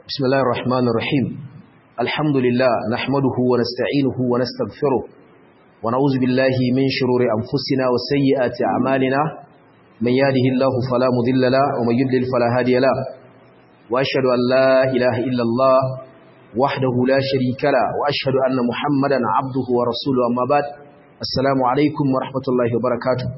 بسم الله الرحمن الرحيم الحمد لله نحمده ونستعينه ونستغفره ونعوذ بالله من شرور أنفسنا وسيئات أعمالنا من يهده الله فلا مضل له ومن يضلل فلا هادي له وأشهد أن لا إله إلا الله وحده لا شريك له وأشهد أن محمدا عبده ورسوله أما بعد السلام عليكم ورحمة الله وبركاته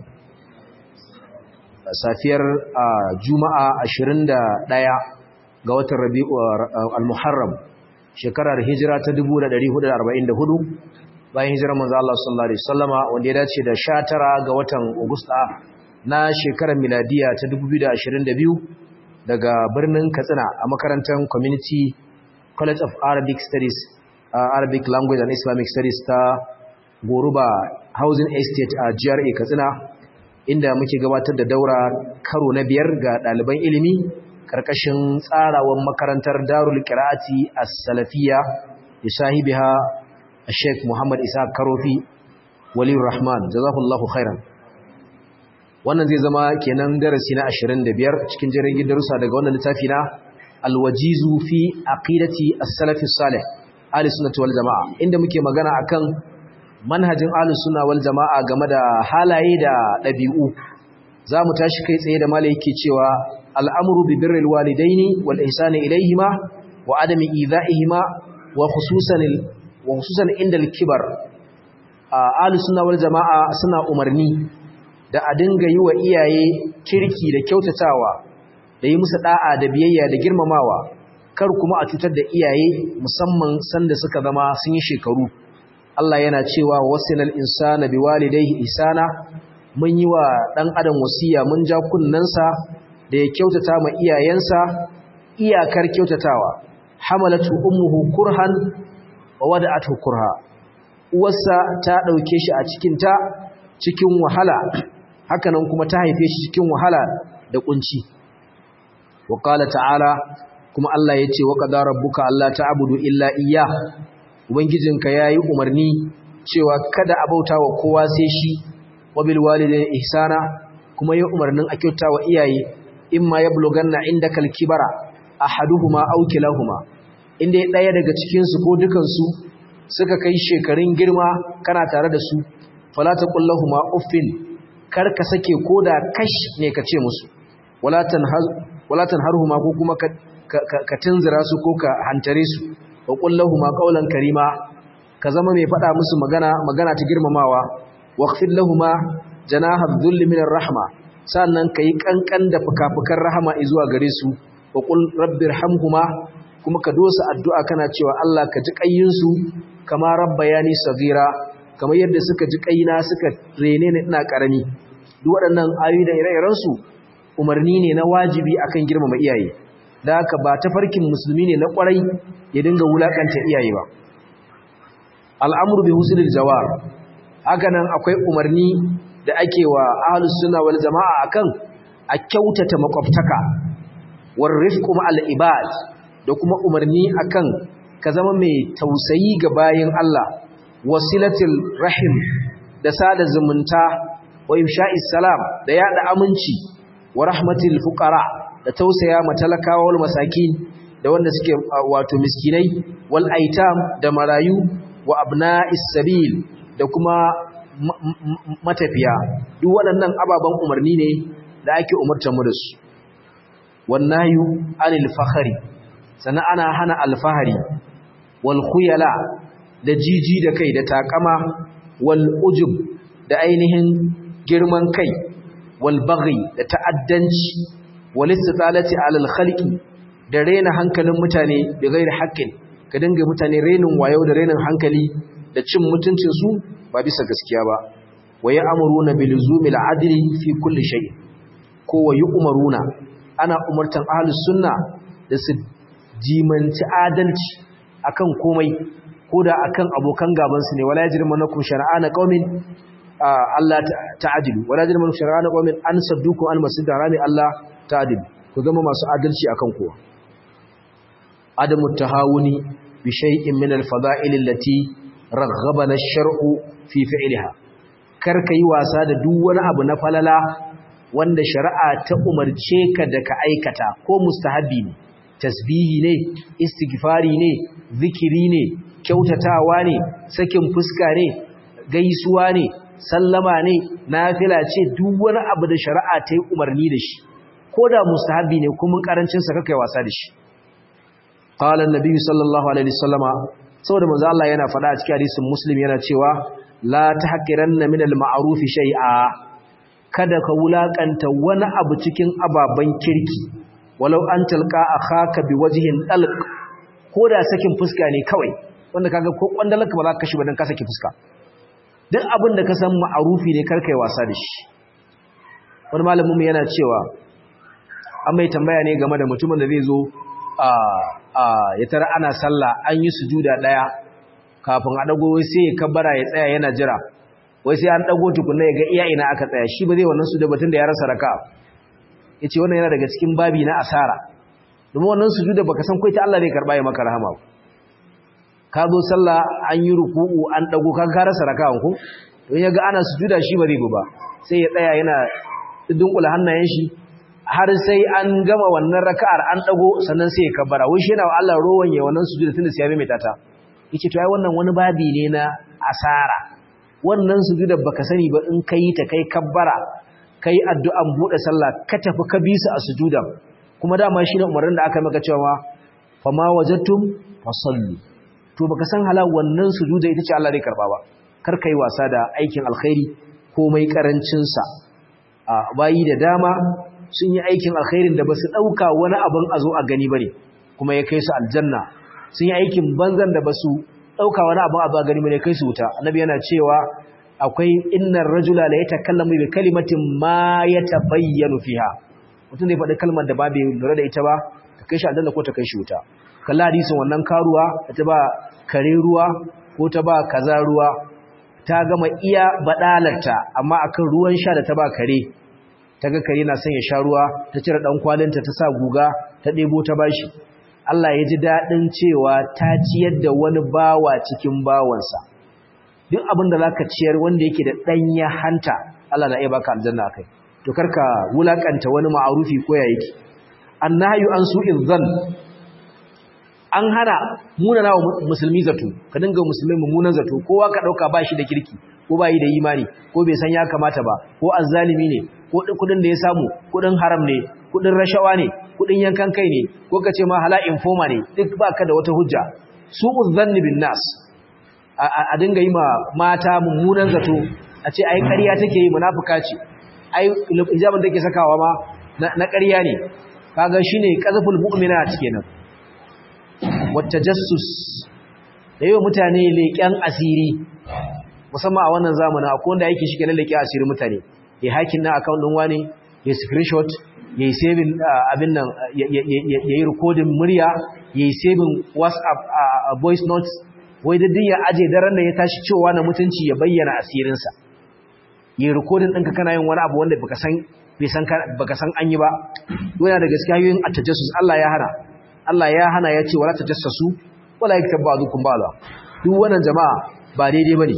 safiyar juma'a 21 ga watan rabi'u al-muharram shekarar hijira ta 1444 bayan hijirar manzo Allah sallallahu alaihi wasallama wanda ya dace da 19 ga watan agusta na shekarar miladiya ta 2022 daga birnin Katsina a makarantar Community College of Arabic Studies uh, Arabic Language and Islamic Studies ta Goruba Housing Estate a GRA Katsina inda muke gabatar da daura karo na biyar ga ɗaliban ilimi karkashin tsarawan makarantar Darul Qira'ati As-Salafiyya da sahibiha Sheikh Muhammad Isa Karofi Waliyur Rahman jazakallahu khairan wannan zai zama kenan darasi na 25 cikin jirgin darussa daga wannan littafi na Al-Wajizu fi Aqidati As-Salafi Salih Ahli Sunnah wal Jamaa inda muke magana akan manhajin Ahli Sunnah wal Jamaa game da halaye da ɗabi'u zamu tashi kai tsaye da malai yake cewa al'amuru bi birril walidaini wal ihsani ilayhima wa adami idha'ihima wa khususan wa khususan inda al-kibar ahlus sunna wal jamaa suna umarni da a dinga yi wa iyaye kirki da kyautatawa da yi musu da'a da biyayya da girmamawa kar kuma a cutar da iyaye musamman sanda suka zama sun yi shekaru Allah yana cewa wasilal insana biwalidayhi ihsana mun yi wa dan adam wasiya mun ja kunnansa da ya kyautata ma iyayensa iyakar kyautatawa hamalatu ummuhu kurhan wa wada'atu kurha uwarsa ta dauke shi a cikin ta cikin wahala hakanan kuma ta haife shi cikin wahala da kunci wa qala ta'ala kuma Allah yace wa qadara rabbuka alla ta'budu illa iyyah ubangijinka yayi umarni cewa kada a bauta wa kowa sai shi wa bil walidayni ihsana kuma yayi umarnin a kyautawa iyaye imma yablughanna indakal kibara ahaduhuma aw kilahuma inda daya daga cikin su ko dukan su suka kai shekarun girma kana tare da su fala taqul lahumu uffin kar ka sake koda kash ne ka ce musu wala tanhaz wala tanharhuma ko kuma ka ka tunzira su ko ka hantare su wa qul lahumu qawlan karima ka zama mai fada musu magana magana ta girmamawa waqfil lahumu janaha dhulli minar rahma sannan ka yi ƙanƙan da fuka-fukan rahama zuwa gare su wa ƙul rabbir hamhuma kuma ka dosa addu'a kana cewa Allah ka ji ƙayyinsu kama rabba ya ni sagira kamar yadda suka ji ƙayina suka rene ni ina ƙarami duk waɗannan ayoyi da ire-irensu umarni ne na wajibi akan girmama iyaye da haka ba ta farkin musulmi ne na ƙwarai ya dinga wulaƙanta iyaye ba al'amuru bi husnul jawar haka nan akwai umarni da ake wa ahlus sunna wal jama'a akan a kyautata makwabtaka war rifqu ma'al ibad da kuma umarni akan ka zama mai tausayi ga bayin Allah wasilatul rahim da sada zumunta wa ifsha'is salam da yada aminci wa rahmatil fuqara da tausaya matalakawa wal masakin da wanda suke wato miskinai wal aitam da marayu wa abna'is sabil da kuma matafiya duk waɗannan ababen umarni ne da ake umartar mu da su wannayu anil fakhari sannan ana hana alfahari wal khuyala da jiji da kai da takama wal ujub da ainihin girman kai wal baghi da ta'addanci wal istitalati alal khalqi da rena hankalin mutane da gairi haƙƙin ka dinga mutane renin wayo da renin hankali da cin mutuncin su ba bisa gaskiya ba wa ya amuruna bil zumil adli fi kulli shay ko wa yu'maruna ana umartan ahlus sunna da su jimanci adalci akan komai koda akan abokan gaban su ne wala yajrimunakum shar'ana qaumin Allah ta'adilu wala yajrimunakum shar'ana qaumin an saddukum al masjid harami Allah ta'adilu ku zama masu adalci akan kowa adamu tahawuni bi shay'in min al fada'il allati raghhabana ash-shar'u fi fi'liha kar ka yi wasa da duk wani abu na falala wanda shari'a ta umarce ka da ka aikata ko mustahabi ne tasbihi ne istighfari ne zikiri ne kyautatawa ne sakin fuska ne gaisuwa ne sallama ne nafila ce duk wani abu da shari'a ta yi umarni da shi ko da mustahabi ne kuma karancin sa kakai wasa da shi qala an-nabi sallallahu alaihi wasallama saboda manzo Allah yana faɗa a cikin hadisin muslim yana cewa la tahqiranna min al-ma'ruf shay'a kada ka wulakanta wani abu cikin ababan kirki walau an talqa akhaka biwajhin dalq ko da sakin fuska ne kawai wanda kaga ko kwandalaka ba za ka kashi ba dan ka saki fuska duk abin da ka san ma'arufi ne karkai wasa da shi wani malamin mu yana cewa an mai tambaya ne game da mutumin da zai zo a a ya tara ana sallah an yi sujuda daya kafin a dago sai ya kabbara ya tsaya yana jira wai sai an dago tukunna ya ga iya ina aka tsaya shi ba zai wannan sujuda batun da ya rasa raka yace wannan yana daga cikin babi na asara domin wannan sujuda baka san kai ta Allah zai karba ya maka rahama ka zo sallah an yi ruku'u an dago ka ka rasa raka'an ku don yaga ana sujuda shi ba zai ba sai ya tsaya yana dunkula hannayen shi har sai an gama wannan raka'ar an dago sannan sai ya kabbara wai shi yana wa Allah rowan ya wannan sujuda tunda sai ya mai tata yace to ai wannan wani babi ne na asara wannan sujuda baka sani ba in kai ta kai kabbara kai addu'an bude sallah ka tafi ka bi su a sujudan kuma dama shine umarnin da aka maka cewa fama wajadtum fasallu to baka san halal wannan sujuda ita ce Allah zai karba ba kar kai wasa da aikin alkhairi komai karancin sa a bayi da dama sun yi aikin alkhairin da basu dauka wani abin a zo a gani bane kuma ya kai su aljanna sun yi aikin banzan da basu dauka wani abin a zo a gani bane kai su wuta annabi yana cewa akwai innar rajula la yatakallamu bi kalimatin ma yatabayyanu fiha mutum zai faɗi kalmar da ba bai lura da ita ba ta kai shi aljanna ko ta kai shi wuta kalla hadisin wannan karuwa ta ba kare ruwa ko ta ba kaza ruwa ta gama iya badalarta amma akan ruwan sha da ta ba kare ta ga kare na son ya sha ruwa ta cire dan kwalinta ta sa guga ta ɗebo ta bashi Allah ya ji daɗin cewa ta ciyar da wani bawa cikin bawansa duk abin da zaka ciyar wanda yake da ɗanya hanta Allah na iya baka aljanna kai to karka wulakanta wani ma'arufi ko ya yake annahyu an su'in dhann an hana munana wa musulmi zato ka dinga musulmai mummunan zato kowa ka dauka bashi da kirki ko bai da imani ko bai san ya kamata ba ko azzalimi ne ko kudin da ya samu kudin haram ne kudin rashawa ne kudin yankan kai ne ko ka ce ma hala informa ne duk baka da wata hujja su'u dhanni bin nas a dinga yi ma mata mummunan zato a ce ai ƙarya take yi munafuka ce ai hijabin take sakawa ma na ƙarya ne kaga shine qazful mu'minat kenan wata jassus da yi wa mutane leƙen asiri musamman a wannan zamanin akwai wanda yake shi kenan leƙen asiri mutane ya hakin na account ɗin wani ya screenshot ya yi saving abin nan ya yi rikodin murya ya yi saving whatsapp voice notes wai da ya aje daren da ya tashi cewa na mutunci ya bayyana asirinsa ya yi rikodin ɗinka kana yin wani abu wanda baka san an yi ba yana da gaskiya yoyin a tajassus Allah ya hana Allah ya hana ya ce wala tajassasu wala yaktab ba'dukum ba'da duk wannan jama'a ba daidai bane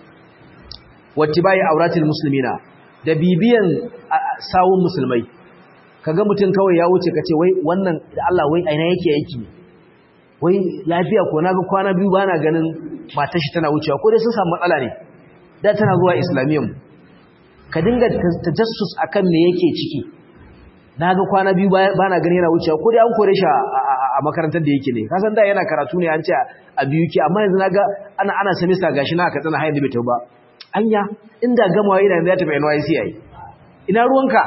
wattibai auratil muslimina da bibiyan sawun musulmai kaga mutun kawai ya wuce kace wai wannan da Allah wai aina yake yake wai lafiya ko naga kwana biyu bana ganin matar shi tana wucewa ko dai sun samu matsala ne da tana zuwa islamiyyar ka dinga tajassus akan me yake ciki na ga kwana biyu ba na gani yana wucewa ko dai an kore shi a makarantar da yake ne kasan da yana karatu ne an ce a biyu ke amma yanzu na ga ana ana semester gashi na ka tsana hayan da bai ba anya inda gamawa yana da ya tafi NYC yayi ina ruwanka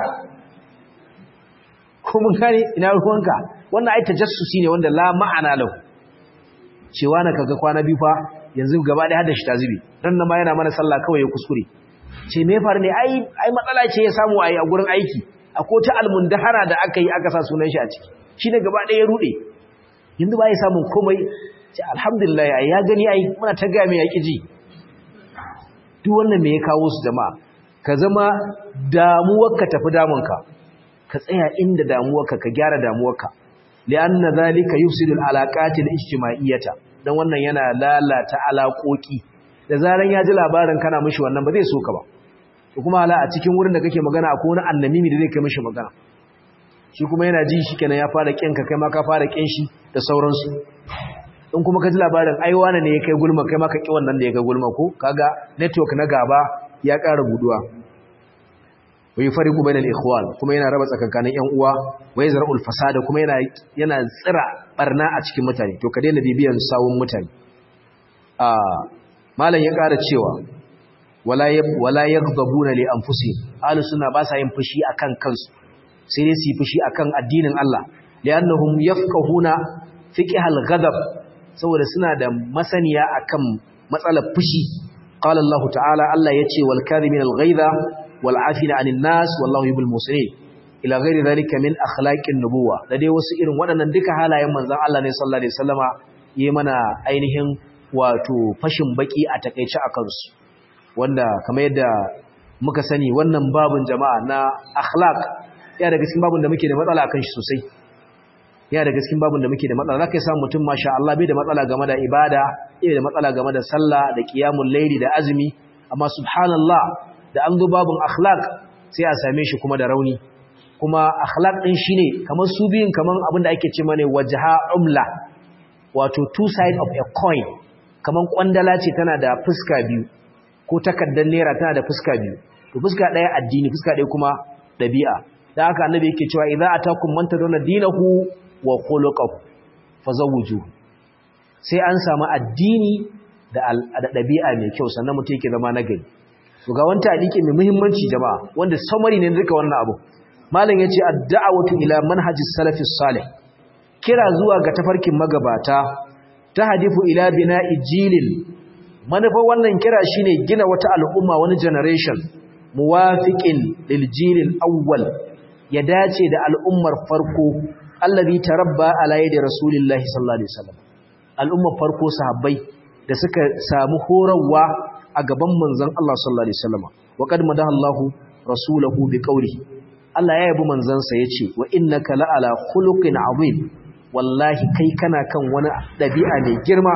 ko mun gane ina ruwanka wannan ai tajassusi ne wanda la ma'ana lahu cewa na kaga kwana biyu fa yanzu gaba ɗaya hada shi ta zubi dan nan ma yana mana sallah kawai ya kuskure ce me faru ne ai ai matsala ce ya samu ai a gurin aiki akwai ta almundahara da aka yi aka sa sunan shi a ciki shi ne gaba ɗaya ya ruɗe yanzu ba ya samun komai ce alhamdulillah ya gani ai muna ta gaya mai yaƙi ji duk wannan me ya kawo su jama'a ka zama damuwarka tafi damunka ka tsaya inda damuwarka ka gyara damuwarka li'anna zalika yufsidu al-alaqati al-ijtima'iyyata dan wannan yana lalata alaƙoƙi da zaran ya ji labarin kana mishi wannan ba zai so ka ba to kuma hala a cikin wurin da kake magana akwai wani annamimi da zai kai mishi magana shi kuma yana ji shi kenan ya fara kinka kai ma ka fara kin shi da sauransu in kuma ka ji labarin ai wani ne ya kai gulma kai ma ka ki wannan da ya kai gulma ko kaga network na gaba ya ƙara buduwa wa yufariqu bainal ikhwan kuma yana raba tsakankanin ƴan uwa wa yazra'ul fasada kuma yana yana tsira barna a cikin mutane to ka daina bibiyan sawun mutane a malam ya ƙara cewa wala wala yaghdabuna li anfusihim ahlus sunna ba sa yin fushi akan kansu sai dai su yi fushi akan addinin Allah li'annahum yafqahuna fiqhal ghadab saboda suna da masaniya akan matsalar fushi qala Allah ta'ala Allah yace wal kadhimin al ghaidha wal afina 'anil nas wallahu yuhibbul muslimin ila ghairi dhalika min akhlaqin nubuwa da dai wasu irin waɗannan duka halayen manzon Allah ne sallallahu alaihi wasallama yi mana ainihin wato fashin baki a takeice akan su wanda kamar yadda muka sani wannan babun jama'a na akhlaq ya daga cikin babun da muke da matsala akan shi sosai ya daga cikin babun da muke da matsala zaka samu mutum masha Allah bai da matsala game da ibada bai da matsala game da sallah da qiyamul layli da azumi amma subhanallah da an zo babun akhlaq sai a same shi kuma da rauni kuma akhlaq din shine kamar su biyun kamar abin da ake ce mane wajha umla wato two side of a coin kamar kwandala ce tana da fuska biyu ko takardar naira tana da fuska biyu to fuska daya addini fuska daya kuma dabi'a dan haka annabi yake cewa idza atakum man tadawna dinahu wa khuluquhu fazawwiju sai an samu addini da dabi'a mai kyau sannan mutum yake zama nagari to ga wanta hadisi mai muhimmanci jama'a wanda summary ne duka wannan abu malam yace ad-da'watu ila manhajis salafis salih kira zuwa ga tafarkin magabata ta hadifu ila bina'i jilil manufar wannan kira shine gina wata al'umma wani generation muwafiqin lil jilil awwal ya dace da al'ummar farko allazi tarabba ala yadi rasulillahi sallallahu alaihi wasallam al'ummar farko sahabbai da suka samu horarwa a gaban manzon Allah sallallahu alaihi wasallam wa qad madahallahu rasulahu biqawlihi Allah ya yabi manzansa yace wa innaka la'ala khuluqin azim wallahi kai kana kan wani dabi'a mai girma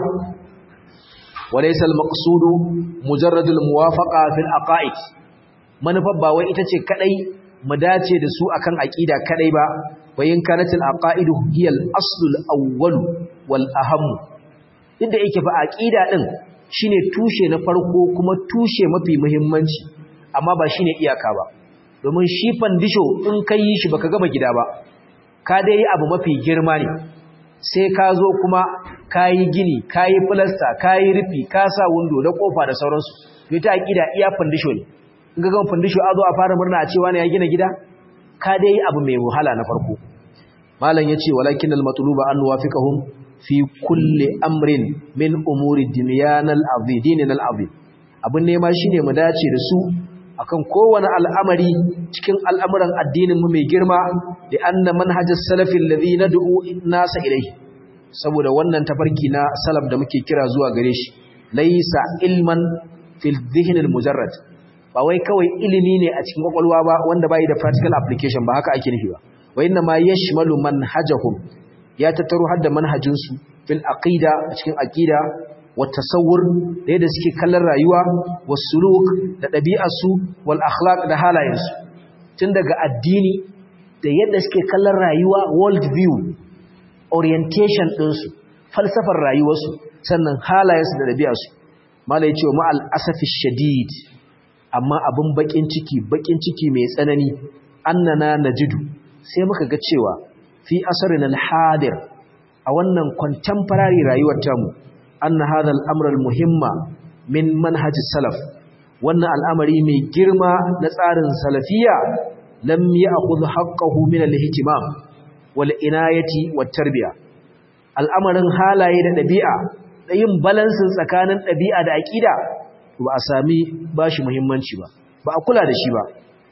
walaysa al-maqsudu mujarradul muwafaqa fil aqaid manufar ba wai ita ce kadai mu dace da su akan aqida kadai ba wayin kanatil aqaidu hiya al-aslul awwal wal aham inda yake fa aqida din shine tushe na farko kuma tushe mafi muhimmanci amma ba shine iyaka ba domin shi fandisho in kai yi shi baka gama gida ba ka dai yi abu mafi girma ne sai ka zo kuma ka yi gini ka yi filasta ka yi rufi ka sa windo da kofa da sauransu to ita aqida iya fandisho ne in ga gama fandisho a zo a fara murna a cewa ne ya gina gida ka dai yi abu mai wahala na farko malam yace walakin al-matluba an nuwafiqahum fi kulli amrin min umuri dunyanal azim dinil azim abun nema shine mu dace da su akan kowane al'amari cikin al'amuran addinin mu mai girma da anna manhajas salafi alladhi nad'u nasa ilayhi saboda wannan tafarki na salaf da muke kira zuwa gare shi laysa ilman fil dhihn al mujarrad ba wai kawai ilimi ne a cikin kwakwalwa ba wanda bai da practical application ba haka ake nufi ba wa inna ma yashmalu manhajahum ya tattaro hadda manhajinsu fil aqida a cikin aqida wa tasawwur da yadda suke kallon rayuwa was suluk da ɗabi'arsu wal akhlaq da halayensu tun daga addini da yadda suke kallon rayuwa world view orientation ɗinsu falsafar rayuwarsu sannan halayensu da ɗabi'arsu mala ya ce wa ma'al asafi shadid amma abin bakin ciki bakin ciki mai tsanani annana najidu sai muka ga cewa fi asarin al-hadir a wannan contemporary rayuwar tamu anna hadha al-amr al-muhimma min manhaj salaf wannan al'amari mai girma na tsarin salafiya lam ya'khudh haqqahu min al-ihtimam wal inayati wat tarbiya al'amarin halaye da dabi'a da yin balansin tsakanin dabi'a da aqida ba a sami bashi muhimmanci ba ba a kula da shi ba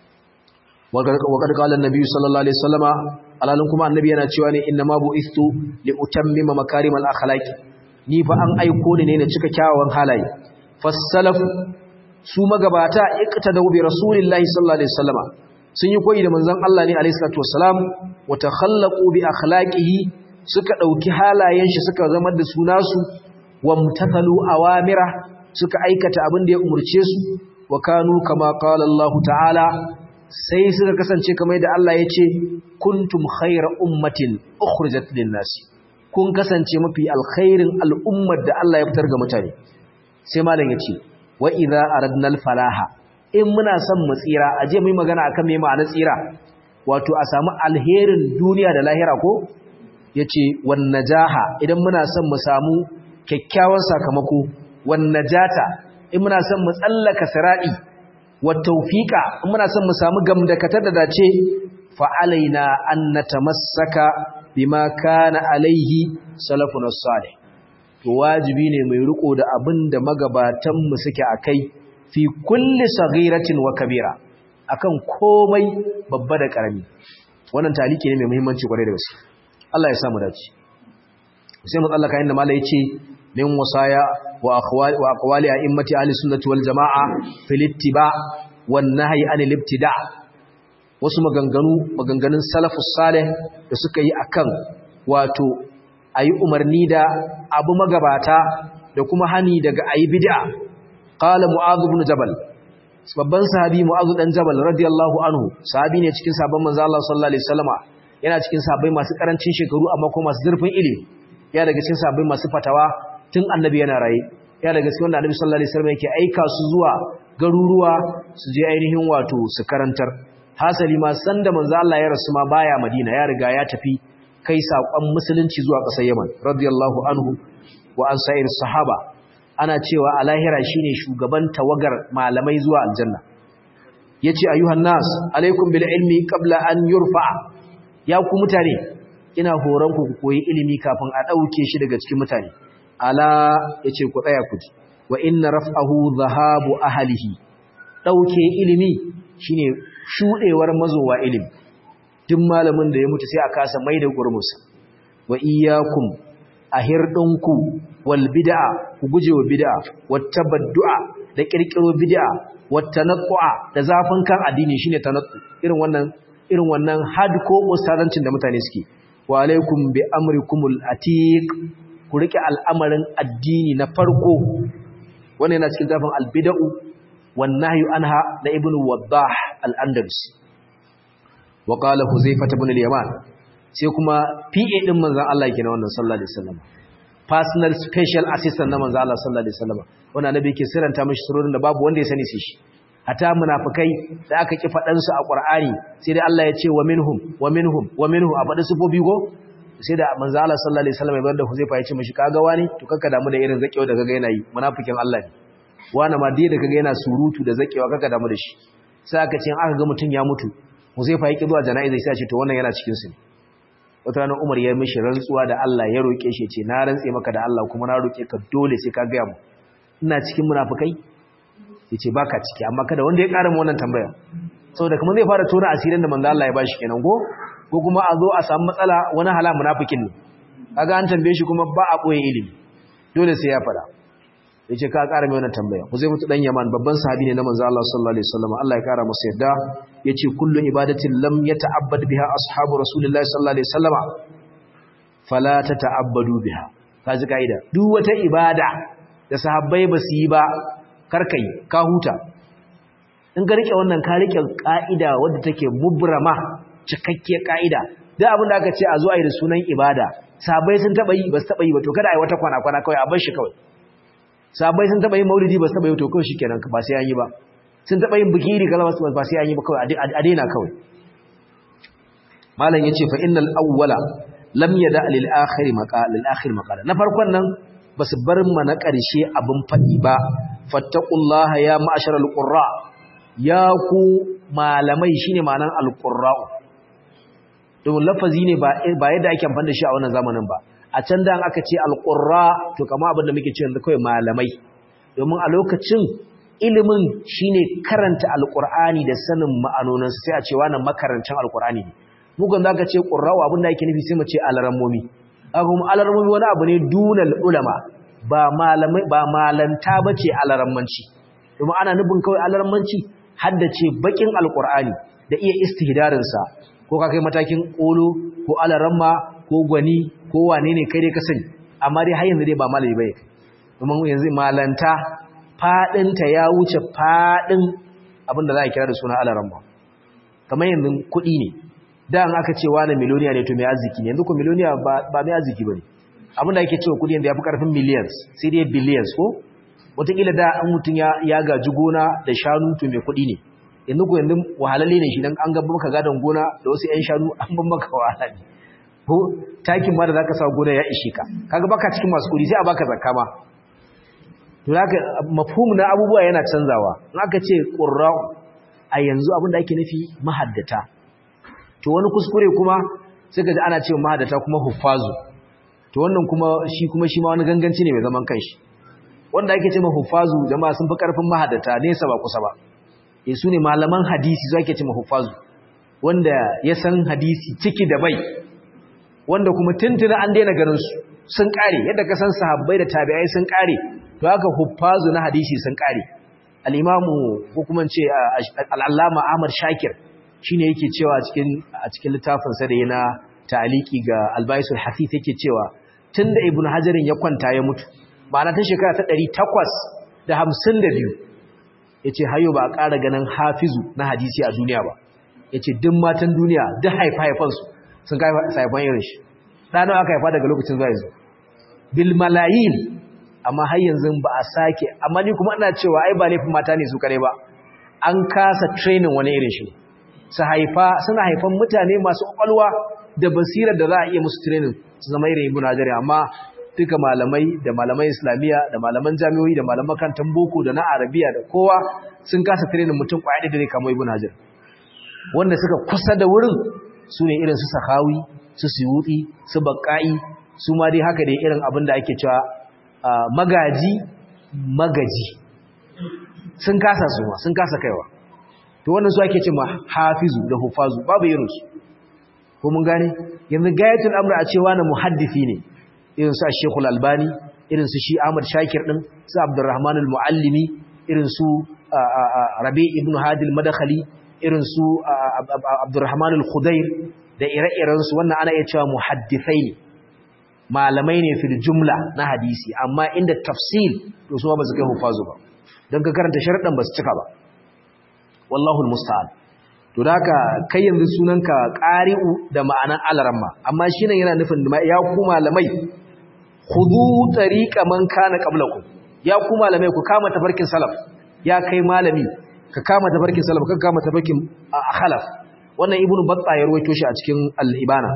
wa qad qala an-nabi sallallahu alaihi wasallama alalin kuma annabi yana cewa ne inna ma bu'istu li utammima makarimal akhlaq ni fa an aiko ni ne na cika kyawawan halaye fasalaf su magabata iqtadu bi rasulillahi sallallahu alaihi wasallama sun yi koyi da manzon Allah ne alaihi salatu wassalam wa takhallaqu bi akhlaqihi suka dauki halayen shi suka zama da su nasu wa mutatalu awamira suka aikata abin da ya umurce su wa kanu kama qala Allah ta'ala sai suka kasance kamar da Allah ya ce kuntum khayra ummatin ukhrijat lin-nasi kun kasance mafi alkhairin al'ummar da Allah ya fitar ga mutane sai malam ya ce wa idza aradna al-falaha in muna son mu tsira aje mu yi magana akan me ma'anar tsira wato a samu alherin duniya da lahira ko yace wan najaha idan muna son mu samu kyakkyawan sakamako wan najata in muna son mu tsallaka sira'i wa tawfiqa in muna son mu samu gamdakatar da dace fa alaina an natamassaka bima kana alaihi salafun salih to wajibi ne mai riko da abinda magabatan mu suke akai fi kulli saghiratin wa kabira akan komai babba da karami wannan taliki ne mai muhimmanci kwarai da gaske Allah ya samu dace sai mu tsallaka inda malai yace min wasaya wa akhwali wa aqwali a'immati ahli sunnati wal jamaa fil ittiba wan nahyi anil ibtida wasu maganganu maganganun salafus salih da suka yi akan wato ayi umarni da abu magabata da kuma hani daga ayi bid'a qala mu'adh ibn jabal babban sahabi mu'adh dan jabal radiyallahu anhu sahabi ne cikin sabon manzo Allah sallallahu alaihi wasallama yana cikin sahabbai masu karancin shekaru amma kuma masu zurfin ilimi ya daga cikin sahabbai masu fatawa tun annabi yana raye ya daga cikin wanda annabi sallallahu alaihi wasallam yake aika su zuwa garuruwa su je ainihin wato su karantar hasali ma sanda manzo Allah ya rasu ma baya Madina ya riga ya tafi kai sakon musulunci zuwa ƙasar Yaman radiyallahu anhu wa an sa'ir sahaba ana cewa a lahira shine shugaban tawagar malamai zuwa aljanna yace ayuhan nas alaikum bil ilmi qabla an yurfa ya ku mutane ina horon ku koyi ilimi kafin a dauke shi daga cikin mutane ala yace ku tsaya ku ji wa inna raf'ahu dhahabu ahlihi dauke ilimi shine shudewar mazowa ilimi duk malamin da ya mutu sai a kasa mai da gurmusa wa iyyakum ahirdinku wal bid'a ku gujewa bid'a wat tabaddu'a da kirkiro bid'a wat tanaqqa da zafin kan addini shine tanaqqa irin wannan irin wannan hardcore ustazancin da mutane suke wa alaikum bi amrikumul atiq ku rike al'amarin addini na farko wannan yana cikin zafin al bid'u wan nahyu anha da ibnu waddah al andalusi wa qala huzaifah ibn al yaman sai kuma PA din manzon Allah yake na wannan sallallahu alaihi wasallam personal special assistant na manzon Allah sallallahu alaihi wasallam wannan annabi yake siranta mishi surorin da babu wanda ya sani sai shi hata munafikai da aka ki fadan su a Qur'ani sai dai Allah ya ce wa minhum wa minhum wa minhum a faɗi sufofi go sai da manzon Allah sallallahu alaihi wasallam ya bar da Huzaifa ya ce mishi kaga wani to kanka damu da irin zakewa da kaga yana yi munafikin Allah ne wani ma dai da kaga yana surutu da zakewa kanka damu da shi sai aka ce aka ga mutun ya mutu Huzaifa ya ki zuwa jana'iza sai ya ce to wannan yana cikin su ne wata ranar Umar ya mishi rantsuwa da Allah ya roƙe shi ce na rantse maka da Allah kuma na roƙe ka dole sai ka gaya mu ina cikin munafikai yace baka ciki amma kada wanda ya ƙara mu wannan tambaya saboda kuma zai fara tona asirin da manzo Allah ya bashi kenan ko ko kuma a zo a samu matsala wani hala munafikin ne kaga an tambaye shi kuma ba a boye ilimi dole sai ya fada yace ka ƙara mai wannan tambaya ku zai mutu dan Yaman babban sahabi ne na manzo Allah sallallahu alaihi wasallam Allah ya ƙara masa yadda yace kullu ibadatin lam yata'abbad biha ashabu rasulillahi sallallahu alaihi wasallama fala tata'abbadu biha kaji kaida duk wata ibada da sahabbai ba su yi ba karkai ka huta in ka rike wannan ka rike kaida wadda take mubrama cikakke kaida duk abin da aka ce a zo a yi da sunan ibada sahabbai sun taba yi ba su taba yi ba to kada a yi wata kwana kwana kawai a bar shi kawai sahabbai sun taba yin maulidi ba su taba yi to kawai shikenan ba sai an yi ba sun taɓa yin bikiri kaza masu ba sai an yi ba kawai a daina kawai malam yace fa innal awwala lam yada lil akhir maqala lil akhir maqala na farkon nan basu bar ma na ƙarshe abin fadi ba fattaqullaha ya ma'asharal qurra ya ku malamai shine ma'anan alqurra to lafazi ne ba ba yadda ake amfani da shi a wannan zamanin ba a can da aka ce alqurra to kamar abin da muke cewa kawai malamai domin a lokacin ilimin shine karanta alqur'ani da sanin ma'anoninsa sai a ce wannan makarancin alqur'ani ne mugun zaka ce qurra'u abinda yake nufi sai mu ce alarammomi aka kuma alarammomi wani abu ne dunal ulama ba malamai ba malanta bace alarammanci domin ana nufin kawai alarammanci haddace bakin alqur'ani da iya istihdarin sa ko ka kai matakin kolo ko alaramma ko gwani ko wane ne kai dai ka sani amma dai har yanzu dai ba malami bane domin yanzu malanta fadinta ya wuce fadin abinda za a kira da suna alaramma kamar yanzu kuɗi ne da an aka ce wani miliyoniya ne to mai arziki ne yanzu ko miliyoniya ba mai arziki ba ne abin da ake cewa kuɗi yanzu ya fi ƙarfin millions sai dai billions ko wataƙila da an mutum ya gaji gona da shanu to mai kuɗi ne yanzu ko yanzu wahalalle ne shi dan an gaba maka gadon gona da wasu 'yan shanu an ban maka wahala ne ko takin ma da zaka sa gona ya ishe ka kaga baka cikin masu kuɗi sai a baka zakka ma to haka mafhum na abubuwa yana canzawa in aka ce qurra'u a yanzu abin da ake nufi mahaddata to wani kuskure kuma sai ka ji ana cewa mahaddata kuma huffazu to wannan kuma shi kuma shi ma wani ganganci ne mai zaman kanshi wanda ake cewa huffazu jama'a sun fi karfin mahaddata nesa ba kusa ba eh su ne malaman hadisi su ake cewa huffazu wanda ya san hadisi ciki da bai wanda kuma tuntuna an daina ganin su sun kare yadda ka san sahabbai da tabi'ai sun kare to haka huffazu na hadisi sun kare al-imamu ko kuma ce al-allama Ahmad Shakir shine yake cewa cikin a cikin littafin sa da yana ta'aliki ga al-Baisul Hasith yake cewa tunda Ibn Hajarin ya kwanta ya mutu ma'ana tun shekara ta 852 yace hayo ba a ƙara ganin hafizu na hadisi a duniya ba yace duk matan duniya duk haifa-haifansu sun kai saifan irin shi ɗanar aka haifa daga lokacin zuwa yanzu bil malayin amma har yanzu ba a sake amma ni kuma ina cewa ai ba laifin mata ne su kare ba an kasa training wani irin shi su haifa suna haifan mutane masu kwakwalwa da basirar da za a iya musu training su zama irin ibn hajar amma duka malamai da malaman islamiyya da malaman jami'o'i da malaman kantan boko da na arabiya da kowa sun kasa training mutum kwaya da dare kamar ibn hajar wanda suka kusa da wurin su ne irin su sakawi su suyuti su bakka'i su ma dai haka dai irin abin da ake cewa magaji magaji sun kasa su ma sun kasa kaiwa to wannan su ake ce ma hafizu da hufazu babu irinsu ko mun gane yanzu gayatul amra a cewa na muhaddisi ne irin su Sheikhul Albani irin su shi Ahmad Shakir din su Abdurrahman al-Muallimi irin su Rabi ibn Hadi al-Madkhali irin su Abdurrahman al-Khudair da ire-iren su wannan ana iya cewa muhaddisai ne malamai ne fil jumla na hadisi amma inda tafsil to su ba su kai hufazu ba don ka karanta sharadan ba su cika ba wallahu almusta'an to da haka kai yanzu sunanka qari'u da ma'anan alaramma amma shine yana nufin ya ku malamai khudu tariqa man kana qablakum ya ku malamai ku kama tafarkin salaf ya kai malami ka kama tafarkin salaf ka kama tafarkin khalaf wannan ibnu batta ya ruwaito shi a cikin al-ibana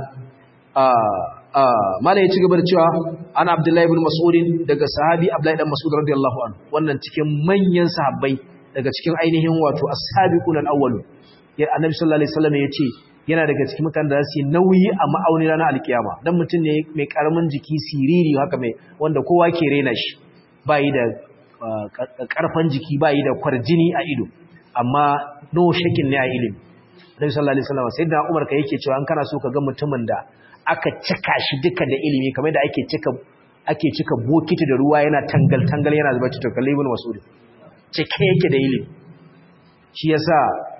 mala ya ci gaba da cewa ana abdullahi ibn mas'udin daga sahabi abdullahi dan mas'ud radiyallahu anhu wannan cikin manyan sahabbai daga cikin ainihin wato as-sabiqun al-awwalun ya annabi sallallahu alaihi wasallam yace yana daga cikin mutanen da su nauyi a ma'auni ranar alkiyama dan mutum ne mai karamin jiki siriri haka mai wanda kowa ke rena shi bai da karfan jiki bai da kwarjini a ido amma no shakin ne a ilimi annabi sallallahu alaihi wasallam sayyidina umar ka yake cewa an kana so ka ga mutumin da aka cika shi duka da ilimi kamar da ake cika ake cika bokiti da ruwa yana tangal tangal yana zuba to kalli ibn mas'ud cike yake da ilimi shi yasa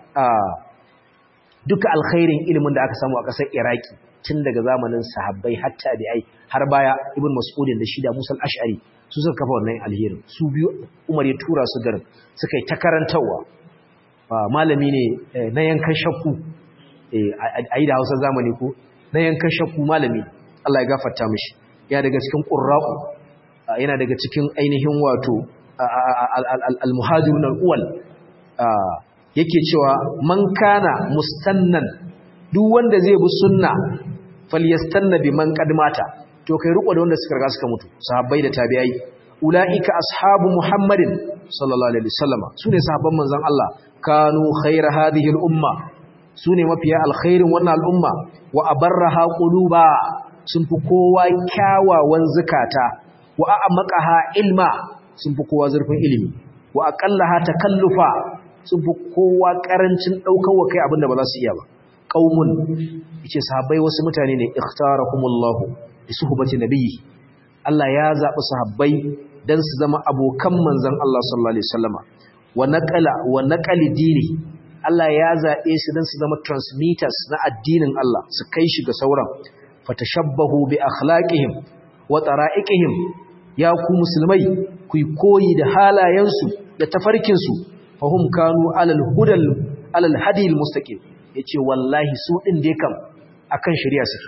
duka alkhairin ilimin da aka samu a ƙasar Iraki tun daga zamanin sahabbai hatta da ai har baya ibn mas'ud da shi da Musa al-Ash'ari su suka kafa wannan alherin su biyu Umar ya tura su garin suka yi ta karantawa malami ne na yankan shakku a yi da Hausa zamani ko na yankan shakku malami Allah ya gafarta mishi ya daga cikin qurra'u yana daga cikin ainihin wato al-muhajirun al-awwal yake cewa man kana mustannan duk wanda zai bi sunna falyastanna bi man qadmata to kai riko da wanda suka riga suka mutu sahabbai da tabi'ai ulaika ashabu muhammadin sallallahu alaihi wasallam sune sahabban manzon Allah kanu khayra hadhihi al-umma sune mafiya alkhairin wannan al'umma wa abarraha quluba sun fi kowa kyawawan zakata wa a'maqaha ilma sun fi kowa zurfin ilimi wa aqallaha takallufa sun fi kowa karancin daukar kai abinda ba za su iya ba qaumun yace sahabbai wasu mutane ne ikhtarahumullahu bi suhbati nabiyyi Allah ya zabi sahabbai dan su zama abokan manzon Allah sallallahu alaihi wasallama wa naqala wa naqali dini Allah ya zaɓe su don su zama transmitters na addinin Allah su kai shi ga sauran fatashabbahu bi akhlaqihim wa tara'iqihim ya ku musulmai ku koyi da halayensu da tafarkinsu fahum kanu alal hudal alal hadil mustaqim yace wallahi su din dai kam akan shari'a suke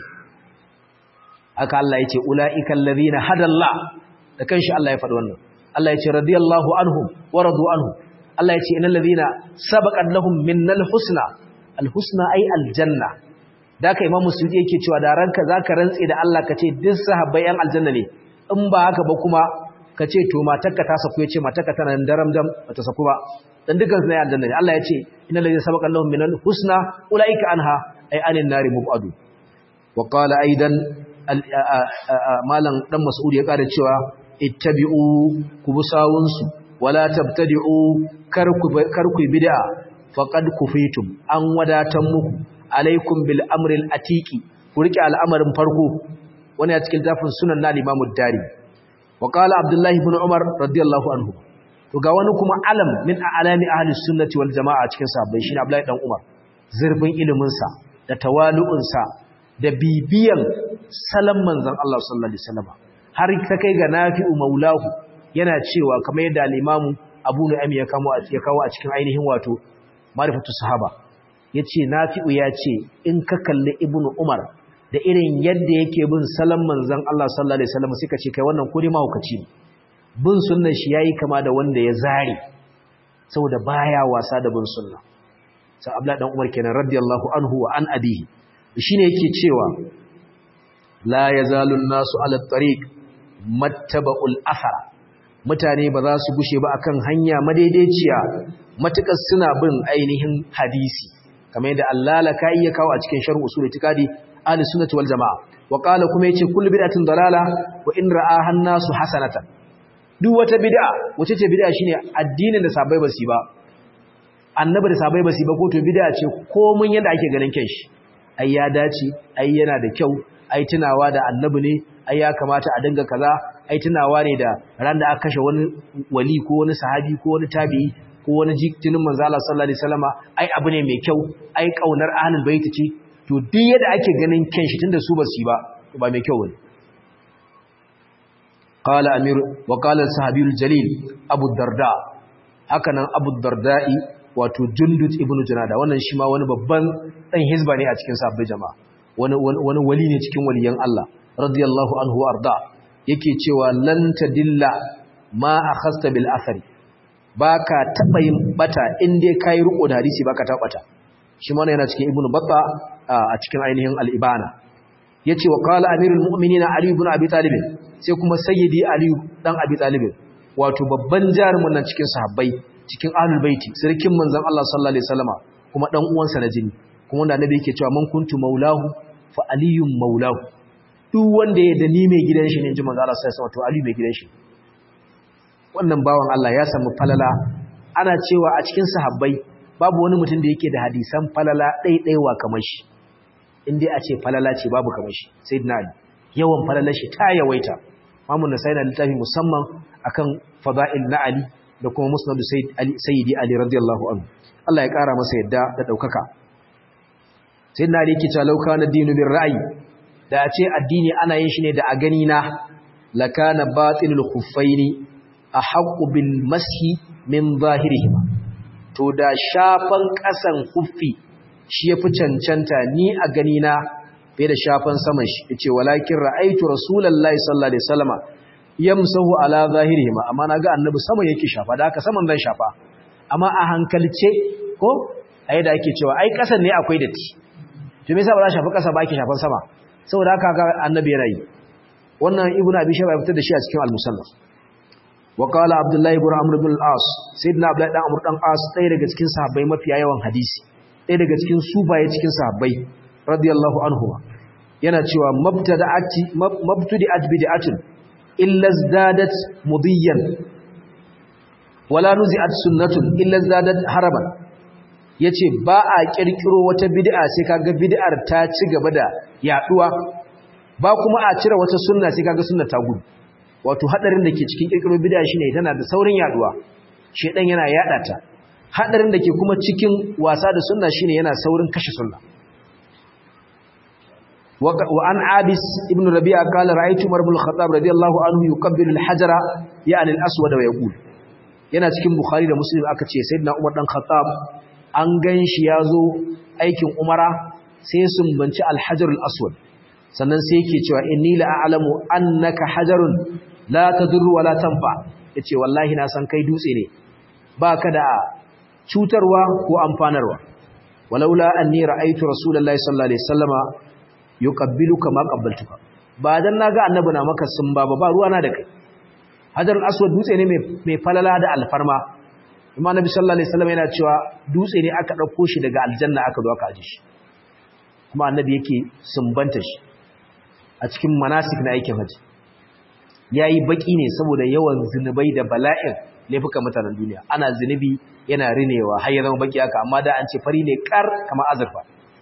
haka Allah yace ulaiikal ladina hadallah da kanshi Allah ya faɗi wannan Allah yace radiyallahu anhum wa radu anhu Allah yace innal ladina sabaqat lahum minnal husna al husna ay al janna da ka imamu suyuti yake cewa da ranka zaka rantse da Allah kace duk sahabbai yan aljanna ne in ba haka ba kuma kace to matarka ta saku yace matarka tana daram dam bata saku ba dan dukan su ne aljanna ne Allah yace innal ladina sabaqat lahum minal husna ulaika anha ay anin nari mubadu wa qala aidan malam dan mas'ud ya kada cewa ittabi'u kubusawunsu wala tabtadi'u karku karku bid'a faqad kufitum an wadatan muku alaikum bil amril atiki ku rike al'amarin farko wani a cikin tafin sunan na Imam Dari wa qala Abdullah ibn Umar radiyallahu anhu to ga wani kuma alam min alami ahli sunnati wal jamaa cikin sahabbai shine Abdullah dan Umar zurfin ilimin sa da tawalu'un sa da bibiyan salam manzon Allah sallallahu alaihi wasallam har ta kai ga Nafi'u maulahu yana cewa kamar yadda al-Imam Abu Nu'aym ya kawo ya kawo a cikin ainihin wato Ma'rifatu Sahaba yace Nafi'u ya ce in ka kalli Ibn Umar da irin yadda yake bin salam manzon Allah sallallahu alaihi wasallam suka ce kai wannan kuri mahaukaci ne bin sunnar shi yayi kama da wanda ya zare saboda baya wasa da bin sunna sai Abdullah dan Umar kenan radiyallahu anhu wa an abihi shine yake cewa la yazalu an-nasu ala tariq mattaba'ul athara mutane ba za su gushe ba akan hanya madaidaiciya matukar suna bin ainihin hadisi kamar yadda Allah la kai ya kawo a cikin sharh usul itikadi ahli sunnati wal jamaa wa qala kuma yace kullu bid'atin dalala wa in ra'aha an-nasu hasanatan duk wata bid'a wace ce bid'a shine addinin da sabai basi ba annabi da sabai basi ba ko to bid'a ce komun yanda ake ganin kyan shi ai ya dace ai yana da kyau ai tunawa da annabi ne ai ya kamata a dinga kaza ai tunawa ne da ran da aka kashe wani wali ko wani sahabi ko wani tabi'i ko wani jikinin manzo Allah sallallahu alaihi wasallama ai abu ne mai kyau ai kaunar ahlul bait ce to duk yadda ake ganin kyan shi tunda su ba su yi ba to ba mai kyau bane qala amir wa qala sahabiyul jalil abu darda haka nan abu darda'i wato jundut ibnu junada wannan shi ma wani babban dan hizba ne a cikin sahabbai jama'a wani wani wali ne cikin waliyan Allah radiyallahu anhu arda yake cewa lan tadilla ma akhasta bil athari baka taba yin bata in dai kai riko da hadisi baka taba bata shi ma yana cikin ibnu batta a cikin ainihin al-ibana yace wa qala amirul mu'minin ali ibn abi talib sai kuma sayyidi ali dan abi talib wato babban jarumin nan cikin sahabbai cikin ahlul baiti sirkin manzon Allah sallallahu alaihi wasallama kuma dan uwansa na jini kuma wanda annabi yake cewa man kuntu maulahu fa aliyun maulahu duk wanda ya da ni mai gidan shi ne ji manzo Allah sai sama to Ali mai gidan shi wannan bawan Allah ya samu falala ana cewa a cikin sahabbai babu wani mutum da yake da hadisan falala ɗaiɗaiwa kamar shi in dai a ce falala ce babu kamar shi sayyidina Ali yawan falalar shi ta yawaita Mamun Nasai na littafi musamman akan fada'il na Ali da kuma musnad sayyidi Ali radiyallahu anhu Allah ya kara masa yadda da daukaka sayyidina Ali yake cewa lauka na dinu bir ra'yi da a ce addini ana yin shi ne da a gani na lakana batilul khuffaini ahqqu bil mashi min zahirihima to da shafan kasan khuffi shi yafi cancanta ni a gani na fiye da shafan saman shi yace walakin ra'aitu rasulullahi sallallahu alaihi wasallama yamsahu ala zahirihima amma naga annabi sama yake shafa da haka saman zan shafa amma a hankalce ko ai da ake cewa ai kasan ne akwai datti to me yasa ba za shafa kasa ba ake shafan sama saboda haka ga annabi yana yi wannan ibnu abi shayba ya fitar da shi a cikin al-musannaf wa qala abdullah ibn amr ibn al-as sayyidina abdullah dan amr dan as ɗaya daga cikin sahabbai mafiya yawan hadisi ɗaya daga cikin subaye cikin sahabbai radiyallahu anhu yana cewa mabtada'ati mabtudi'at bid'atun illa zdadat mudiyan wala nuzi'at sunnatun illa zdadat haraban yace ba a kirkiro wata bid'a sai kaga bid'ar ta ci gaba da yaduwa ba kuma a cire wata sunna sai kaga sunna ta gudu wato hadarin da ke cikin kirkiro bid'a shine tana da saurin yaduwa shedan yana yada ta hadarin da ke kuma cikin wasa da sunna shine yana saurin kashe sunna wa an abis ibn rabi'a qala ra'aytu umar ibn al-khattab radiyallahu anhu yukabbiru al-hajara ya'ni al-aswad wa yaqul yana cikin bukhari da muslim aka ce sayyidina umar dan khattab an gan shi ya zo aikin umara sai sumbanci alhajarul aswad sannan sai yake cewa inni la a'lamu annaka hajarun la tadurru wa la tanfa yace wallahi na san kai dutse ne baka da cutarwa ko amfanarwa walaula anni ra'aytu rasulullahi sallallahu alaihi wasallama yuqabbiluka ma qabbaltuka ba dan naga annabi na maka sun ba ba ruwana da kai hajarul aswad dutse ne mai falala da alfarma amma annabi sallallahu alaihi wasallam yana cewa dutse ne aka dauko shi daga aljanna aka zo aka aje shi kuma annabi yake sumbanta shi a cikin manasik na aikin haji yayi baki ne saboda yawan zinubai da bala'in laifukan mutanen duniya ana zinubi yana rinewa har ya zama baki haka amma da an ce fari ne kar kamar azurfa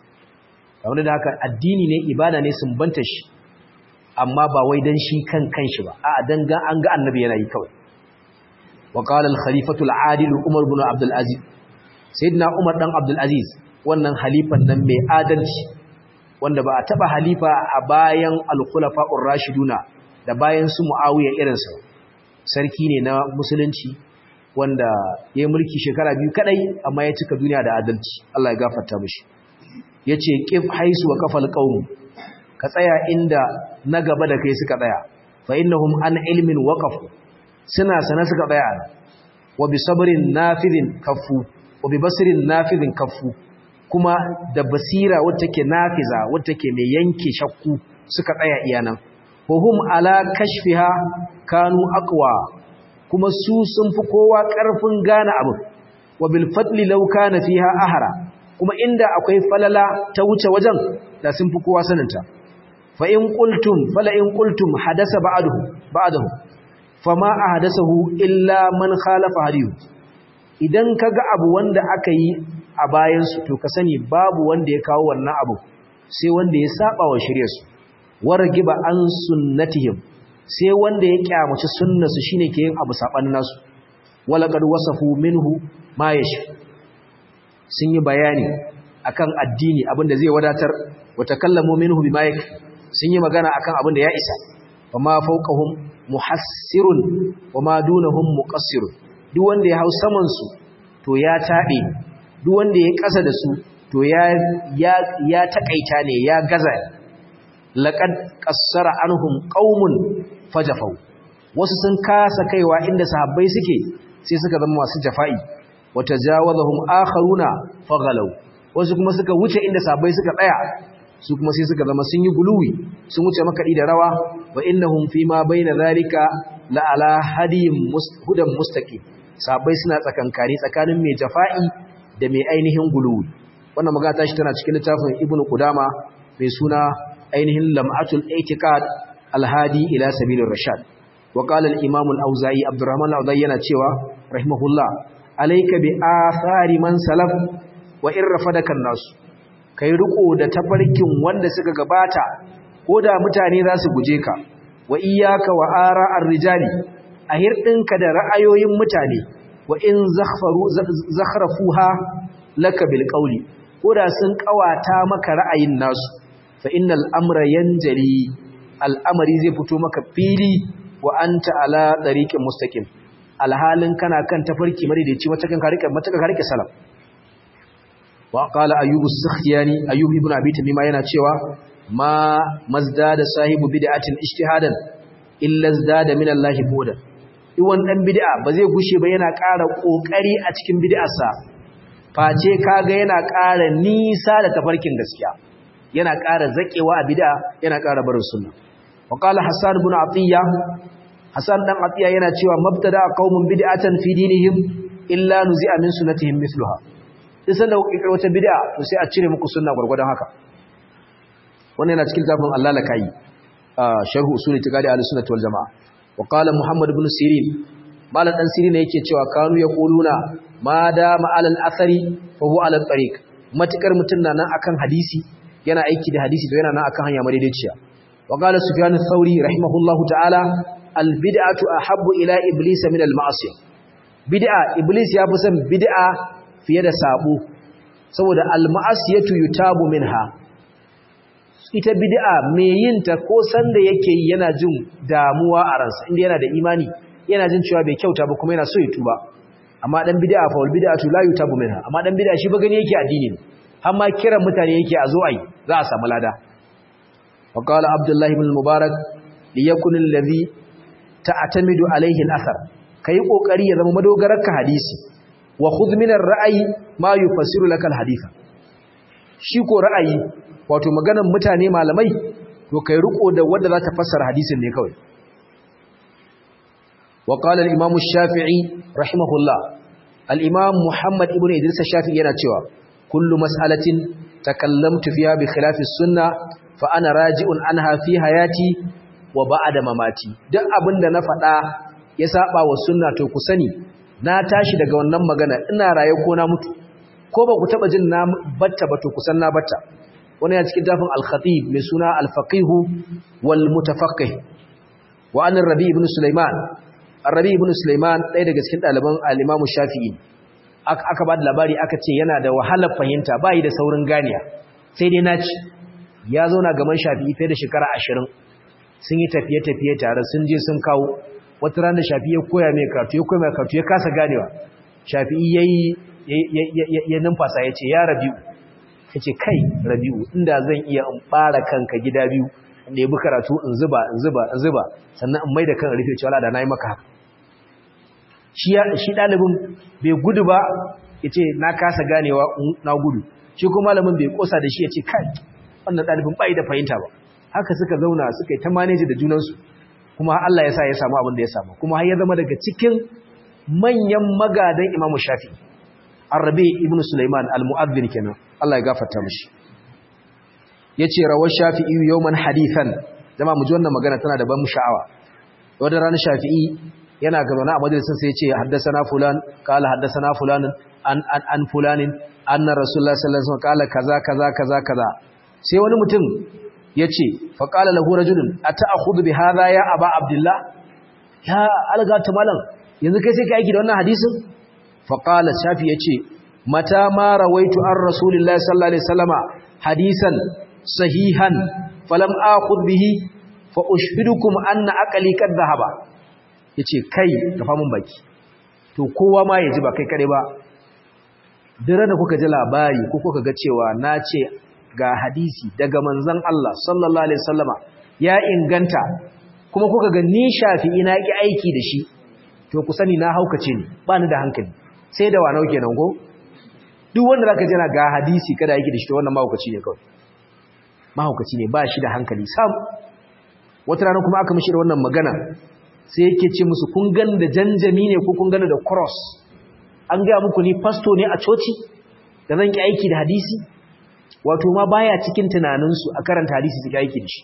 kamar da haka addini ne ibada ne sumbanta shi amma ba wai dan shi kan kanshi ba a'a dan ga an ga annabi yana yi kawai wa qala al khalifatu al adil umar ibn abd al aziz sayyidina umar dan abd al aziz wannan halifan nan mai adalci wanda ba a taba halifa a bayan al khulafa'ur rashiduna da bayan su muawiya irin sa sarki ne na musulunci wanda ya mulki shekara biyu kadai amma ya cika duniya da adalci Allah ya gafarta mishi yace qif haisu wa kafal qaum ka tsaya inda na gaba da kai suka tsaya fa innahum an ilmin waqafu suna sana suka tsaya wa bi sabrin nafidin kaffu wa bi basrin nafidin kaffu kuma da basira wacce ke nafiza wacce ke mai yanke shakku suka tsaya iyanan wa hum ala kashfiha kanu aqwa kuma su sun fi kowa karfin gane abu wa bil fadli law kana fiha ahara kuma inda akwai falala ta wuce wajen da sun fi kowa saninta fa in qultum fala in qultum hadasa ba'dahu ba'dahu fama ahdathahu illa man khalafa hadiyu idan kaga abu wanda aka yi a bayan su to ka sani babu wanda ya kawo wannan abu sai wanda ya saba wa shari'arsu wargiba an sunnatihim sai wanda ya kyamaci sunnarsu shine ke yin abu sabanin nasu walaqad wasafu minhu ma yashi sun yi bayani akan addini abinda zai wadatar wa takallamu minhu bima yakfi sun yi magana akan abin da ya isa wa ma fawqahum muhassirun wa ma dunahum muqassirun duk wanda ya hau saman su to ya tabe duk wanda ya kasa da su to ya ya ya takaita ne ya gaza laqad qassara anhum qaumun fajafau wasu sun kasa kaiwa inda sahabbai suke sai suka zama masu jafa'i wa tajawazahum akharuna faghalaw wasu kuma suka wuce inda sahabbai suka tsaya su kuma sai suka zama sun yi guluwi sun wuce makaɗi da rawa wa innahum fi ma baina zalika la ala hadiyin hudan mustaqim sabai suna tsakankani tsakanin mai jafa'i da mai ainihin guluwi wannan magana tashi tana cikin littafin ibnu qudama mai suna ainihin lam'atul i'tiqad alhadi ila sabilir rashad wa qala al-imam al-auza'i abdurrahman al-auza'i yana cewa rahimahullah alayka bi athari man salaf wa in rafadaka an-nas kai riko da tafarkin wanda suka gabata ko da mutane za su guje ka wa iyyaka wa ara'ar rijali a hirdinka da ra'ayoyin mutane wa in zakhfaru zakhrafuha laka bil qawli ko da sun kawata maka ra'ayin nasu fa innal amra yanjali al'amari zai fito maka fili wa anta ala tariqin mustaqim alhalin kana kan tafarki madaidaici wata kan ka rike mata ka rike salam wa qala ayyubu sakhtiyani ayyub ibn abi tamima yana cewa ma mazdada sahibu bid'atin ijtihadan illa zdada min Allah buda iwan dan bid'a ba zai gushe ba yana ƙara kokari a cikin bid'arsa face kaga yana ƙara nisa da tafarkin gaskiya yana ƙara zakewa a bid'a yana ƙara barin sunna wa qala hasan ibn atiya hasan dan atiya yana cewa mabtada qaumun bid'atan fi dinihim illa nuzi'a min sunnatihim mithluha duk sanda kuka kirkiro wata bid'a to sai a cire muku sunna gurgurdan haka wannan yana cikin zafin Allah la kai sharh usul itiqadi ahlus sunnah wal jamaa wa qala muhammad ibn sirin malan dan sirin yake cewa kanu yaquluna ma da ma'al al-athari fa huwa ala tariq matakar mutun nan akan hadisi yana aiki da hadisi to yana nan akan hanya madaidaiciya wa qala sufyan ath-thauri rahimahullahu ta'ala al-bid'atu ahabbu ila iblis min al-ma'siyah bid'a iblis ya fi son bid'a fiye da sabo saboda al-ma'asiyatu yutabu minha ita bid'a mai yin ta ko sanda yake yi yana jin damuwa a ransa inda yana da imani yana jin cewa bai kyauta ba kuma yana so ya tuba amma dan bid'a fa wal bid'atu la yutabu minha amma dan bid'a shi ba gani yake addini ne amma kiran mutane yake a zo ai za a samu lada wa qala abdullah ibn mubarak liyakun alladhi ta'tamidu alayhi al-athar kai kokari ya zama madogararka hadisi wa khudh min ar-ra'yi ma yufassiru laka al-haditha shi ko ra'ayi wato maganar mutane malamai to kai riko da wanda za ta fassara hadisin ne kawai wa qala al-imam ash-shafi'i rahimahullah al-imam muhammad ibn idris ash-shafi'i yana cewa kullu mas'alatin takallamtu fiha bi khilafi as-sunnah fa ana raji'un anha fi hayati wa ba'da mamati duk abinda na faɗa ya saba wa sunna to ku sani na tashi daga wannan magana ina raye ko na mutu ko ba ku taba jin na batta ba to kusan na batta wani ya cikin tafin al-khatib mai suna al-faqih wal mutafaqqih wa an rabi ibn sulaiman rabi ibn sulaiman ɗaya daga cikin ɗaliban al-imam shafi'i aka ba da labari aka ce yana da wahalar fahimta bai da saurin ganiya sai dai naci ya zauna gaban shafi'i fiye da shekara ashirin sun yi tafiye-tafiye tare sun je sun kawo wata rana shafi'i ya koya mai karatu ya koya mai karatu ya kasa ganewa shafi'i yayi ya numfasa ya ce ya rabi'u ya ce kai rabi'u inda zan iya in ɓara kanka gida biyu in ɗebi karatu in zuba in zuba in zuba sannan in mai da kan rufe cewa da na yi maka haka shi ɗalibin bai gudu ba ya ce na kasa ganewa na gudu shi kuma malamin bai kosa da shi ya ce kai wannan ɗalibin bai da fahimta ba haka suka zauna suka yi ta maneji da junansu kuma Allah ya sa ya samu abin da ya samu kuma har ya zama daga cikin manyan magadan imamu shafi arabe ibn sulaiman al-mu'adhdhin kenan Allah ya gafarta mishi yace rawar shafi'i yawman hadithan jama mu ji wannan magana tana da ban sha'awa wanda ranar shafi'i yana gaba na majalisin sai yace haddathana fulan qala haddathana fulan an an an fulanin anna rasulullahi sallallahu alaihi wasallam qala kaza kaza kaza kaza sai wani mutum yace fa qala lahu rajulun ata'khudhu bi hadha ya aba abdullah ya algata malam yanzu kai sai ka aiki da wannan hadisin faƙala shafi ya ce mata ma rawaitu an rasulillahi sallallahu alaihi wasallama hadisan sahihan falam akhud bihi fa ushhidukum anna aqli kad dhahaba yace kai gafa mun baki to kowa ma yaji ba kai kare ba dare da kuka ji labari ko kuka ga cewa na ce ga hadisi daga manzon Allah sallallahu alaihi wasallama ya inganta kuma kuka ga ni shafi ina ki aiki da shi to ku sani na haukace ni ba ni da hankali sai da wanau kenan ko duk wanda zaka jira ga hadisi kada yake da shi to wannan mahaukaci ne kawai mahaukaci ne ba shi da hankali sam wata rana kuma aka mishi da wannan magana sai yake ce musu kun gan da janjami ne ko kun gani da cross an ga muku ni pasto ne a coci da zan ki aiki da hadisi wato ma baya cikin tunaninsu a karanta hadisi su ki aiki da shi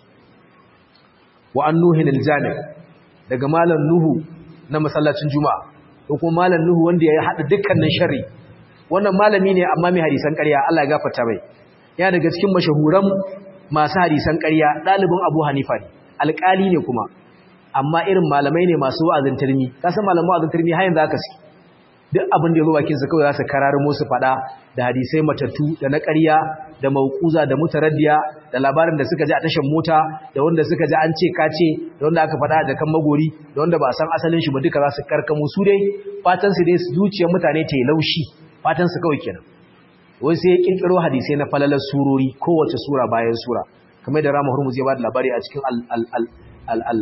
wa annuhin aljami daga malam nuhu na masallacin juma'a ko kuma malam nuhu wanda ya hada dukkanin sharri wannan malami ne amma mai hadisan ƙarya Allah ya gafarta mai ya daga cikin mashahuran masu hadisan ƙarya dalibin Abu Hanifa ne alƙali ne kuma amma irin malamai ne masu wa'azin turmi ka san malaman wa'azin turmi har yanzu aka si duk abin da ya zo bakin sa kawai za su kararmo su fada da hadisai matattu da na ƙarya da mauquza da mutaraddiya da labarin da suka ji a tashan mota da wanda suka ji an ce kace da wanda aka fada da kan magori da wanda ba a san asalin shi ba duka za su karkamo su dai fatan su dai su zuciyar mutane ta yi laushi fatan su kawai kenan wai sai ya kirkiro hadisai na falalar surori kowace sura bayan sura kamar da Rama Hurmuz ya ba da labari a cikin al al al al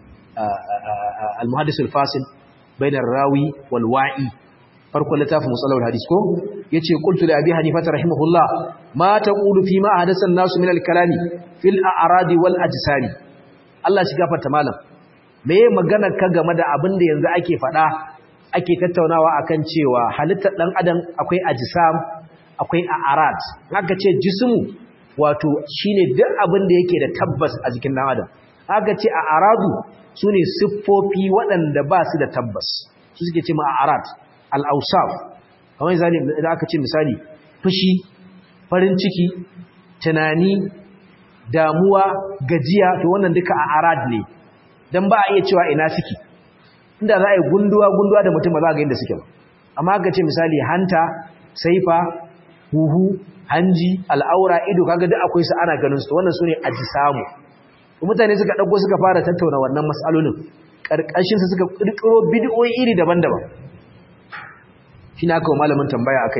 al muhaddis al fasil bainar rawi wal wa'i farkon littafin musallar hadis ko yace qultu li abi hanifa rahimahullah ma taqulu fi ma hadatha an-nasu min al-kalami fil a'radi wal ajsari Allah shi gafarta malam meye magana ka game da abin da yanzu ake fada ake tattaunawa akan cewa halittar dan adam akwai ajsam akwai a'rad haka ce jismu wato shine duk abin da yake da tabbas a jikin dan adam haka ce a'radu sune siffofi waɗanda ba su da tabbas su suke ce ma a'rad al'ausaf kamar zane da aka ce misali fushi farin ciki tunani damuwa gajiya to wannan duka a arad ne don ba a iya cewa ina suke inda za a yi gunduwa-gunduwa da mutum ba za a ga inda suke ba amma aka ce misali hanta saifa huhu hanji al'aura ido kaga duk akwai su ana ganin su wannan su ne aji samu mutane suka ɗauko suka fara tattauna wannan matsalolin ƙarƙashinsa suka ƙirƙiro bidiyoyi iri daban-daban shi na kawo malamin tambaya akai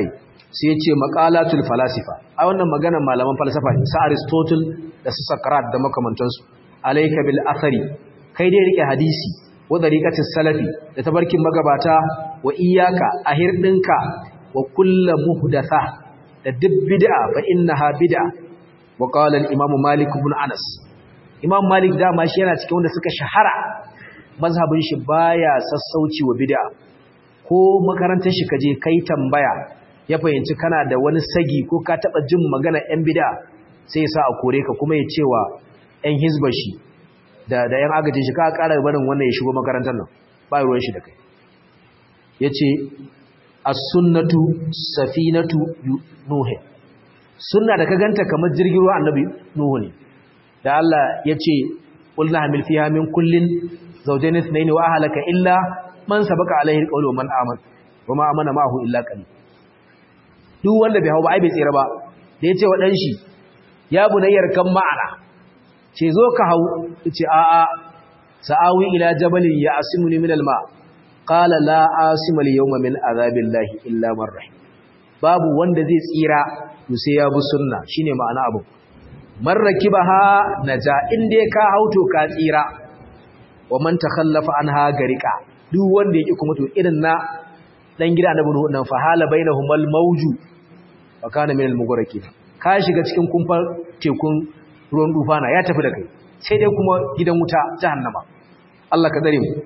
sai ya ce maqalatul falasifa a wannan maganar malaman falsafa ne sa aristotle da su sakarat da makamantansu alayka bil athari kai dai rike hadisi wa dariqatis salafi da tabarkin magabata wa iyyaka ahirdinka wa kullu muhdatha da duk bid'a fa innaha bid'a wa qala al imam malik ibn anas imam malik da ma shi yana cikin wanda suka shahara mazhabin shi baya sassauci wa bid'a ko makarantar shi kaje kai tambaya ya fahimci kana da wani sagi ko ka taba jin magana yan bid'a sai ya sa a kore ka kuma ya cewa yan hizbar shi da da yan agajin shi ka ƙara barin wannan ya shigo makarantar nan ba ruwan shi da kai yace as-sunnatu safinatu nuh sunna da ka ganta kamar jirgin ruwa annabi nuhu ne da Allah yace qulna hamil fiha min kullin zawjayn ithnayn wa ahlaka illa man sabaka alaihi alqawlu man amana wa ma amana ma'ahu illa qalil duk wanda bai hau ba ai bai tsira ba da yace wa dan shi ya bunayyar kan ma'ana ce zo ka hau ce a'a sa'awi ila jabalin ya asimuni min alma qala la asima al-yawma min azabillahi illa man rahim babu wanda zai tsira to sai ya bi sunna shine ma'ana abu man rakibaha naja inda ka hauto ka tsira wa man takhallafa anha garika duk wanda yake kuma to irin na dan gida annabi nuhu nan fa hala bainahumal mawju wa kana min al-mughraqin ka shiga cikin kumfar tekun ruwan dufana ya tafi da kai sai dai kuma gidan wuta jahannama Allah ka dare mu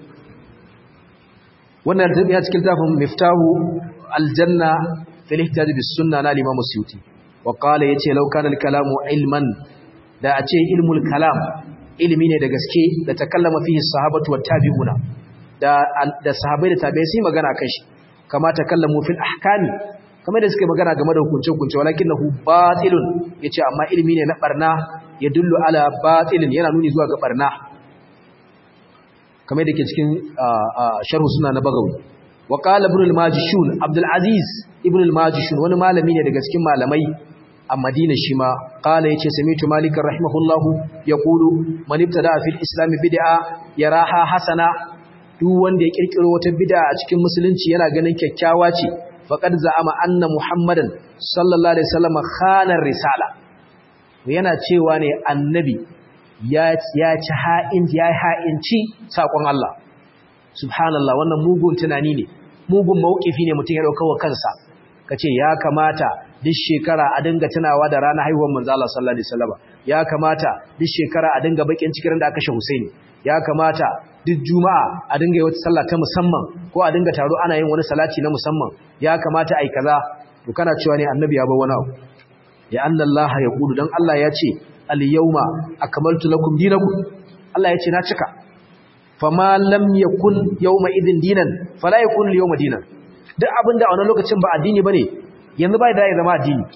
wannan ya cikin tafin miftahu aljanna fil ihtijaj bis sunna na Imam Suyuti wa qala yace law kana al kalamu ilman da a ce ilmul kalam ilimi ne da gaske da takallama fihi sahabatu wat tabi'una da da sahabbai da tabi'ai sai magana kan shi kama takallamu fil ahkami kamar da suka magana game da hukunce-hukunce walakinahu batilun yace amma ilimi ne na barna ya dullu ala batilin yana nuni zuwa ga barna kamar da ke cikin sharhu suna na bagawi wa qala ibn al-majishun abdul aziz ibn al-majishun wani malami ne daga cikin malamai a madina shi ma qala yace samitu malik rahimahullahu yaqulu man ibtada fil islam bid'a yaraha hasana duk wanda ya kirkiro wata bid'a a cikin musulunci yana ganin kyakkyawa ce faqad za'ama anna muhammadan sallallahu alaihi wasallam khana risala yana cewa ne annabi ya ci ha'inci ya ha'inci saƙon Allah subhanallah wannan mugun tunani ne mugun mawukifi ne mutum ya ɗauka wa kansa ka ce ya kamata duk shekara a dinga tunawa da ranar haihuwar manzo Allah sallallahu alaihi wasallam ya kamata duk shekara a dinga bakin cikin da aka kashe Husaini ya kamata duk juma'a a dinga yi wata sallah ta musamman ko a dinga taro ana yin wani salati na musamman ya kamata ai kaza to kana cewa ne annabi ya bar wani abu ya Allah ya kudu dan Allah ya ce al-yawma akmaltu lakum dinakum Allah ya ce na cika fama lam yakun yawma idin dinan fala yakun al-yawma dinan duk abinda a wannan lokacin ba addini bane yanzu bai da ya zama addini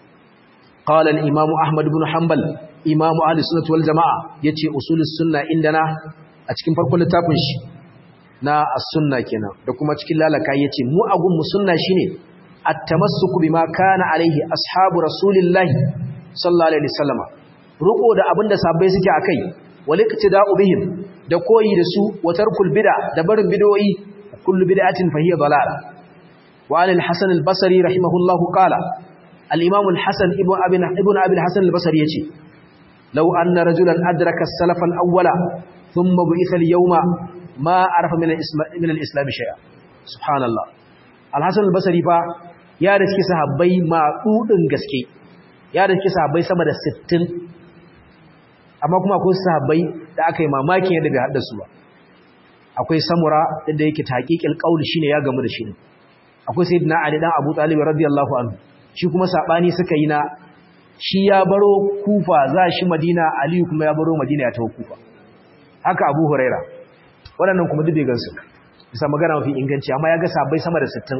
qala al-imam ahmad ibn hanbal imam ahli sunnah wal jamaa yace usulus sunna indana a cikin farkon littafin shi na as-sunna kenan da kuma cikin lalaka yace mu agun mu sunna shine at-tamassuku bima kana alaihi ashabu rasulillahi sallallahu alaihi wasallam ruko da abinda sahabbai suke akai waliqtida'u bihim da koyi da su wa tarkul bid'a da barin bid'o'i kullu bid'atin fa hiya dalal wa an al-hasan al-basri rahimahullahu qala al-imam al-hasan ibn abi ibn abi al-hasan al-basri yace law anna rajulan adraka as-salaf al-awwala thumma bu'itha al-yawma ma arafa min min al-islam shay'a subhanallah al-hasan al-basri fa ya da suke sahabbai maɗuɗin gaske ya da suke sahabbai sama da 60 amma kuma akwai sahabbai da aka yi mamakin yadda bai haɗa su ba akwai samura da yake taƙiƙil ƙauli shine ya gamu da shi ne akwai sayyidina ali dan abu talib radiyallahu anhu shi kuma sabani suka yi na shi ya baro kufa za shi madina aliyu kuma ya baro madina ya tawo kufa haka abu huraira waɗannan kuma duk bai gansu bisa magana mafi inganci amma ya ga sahabbai sama da 60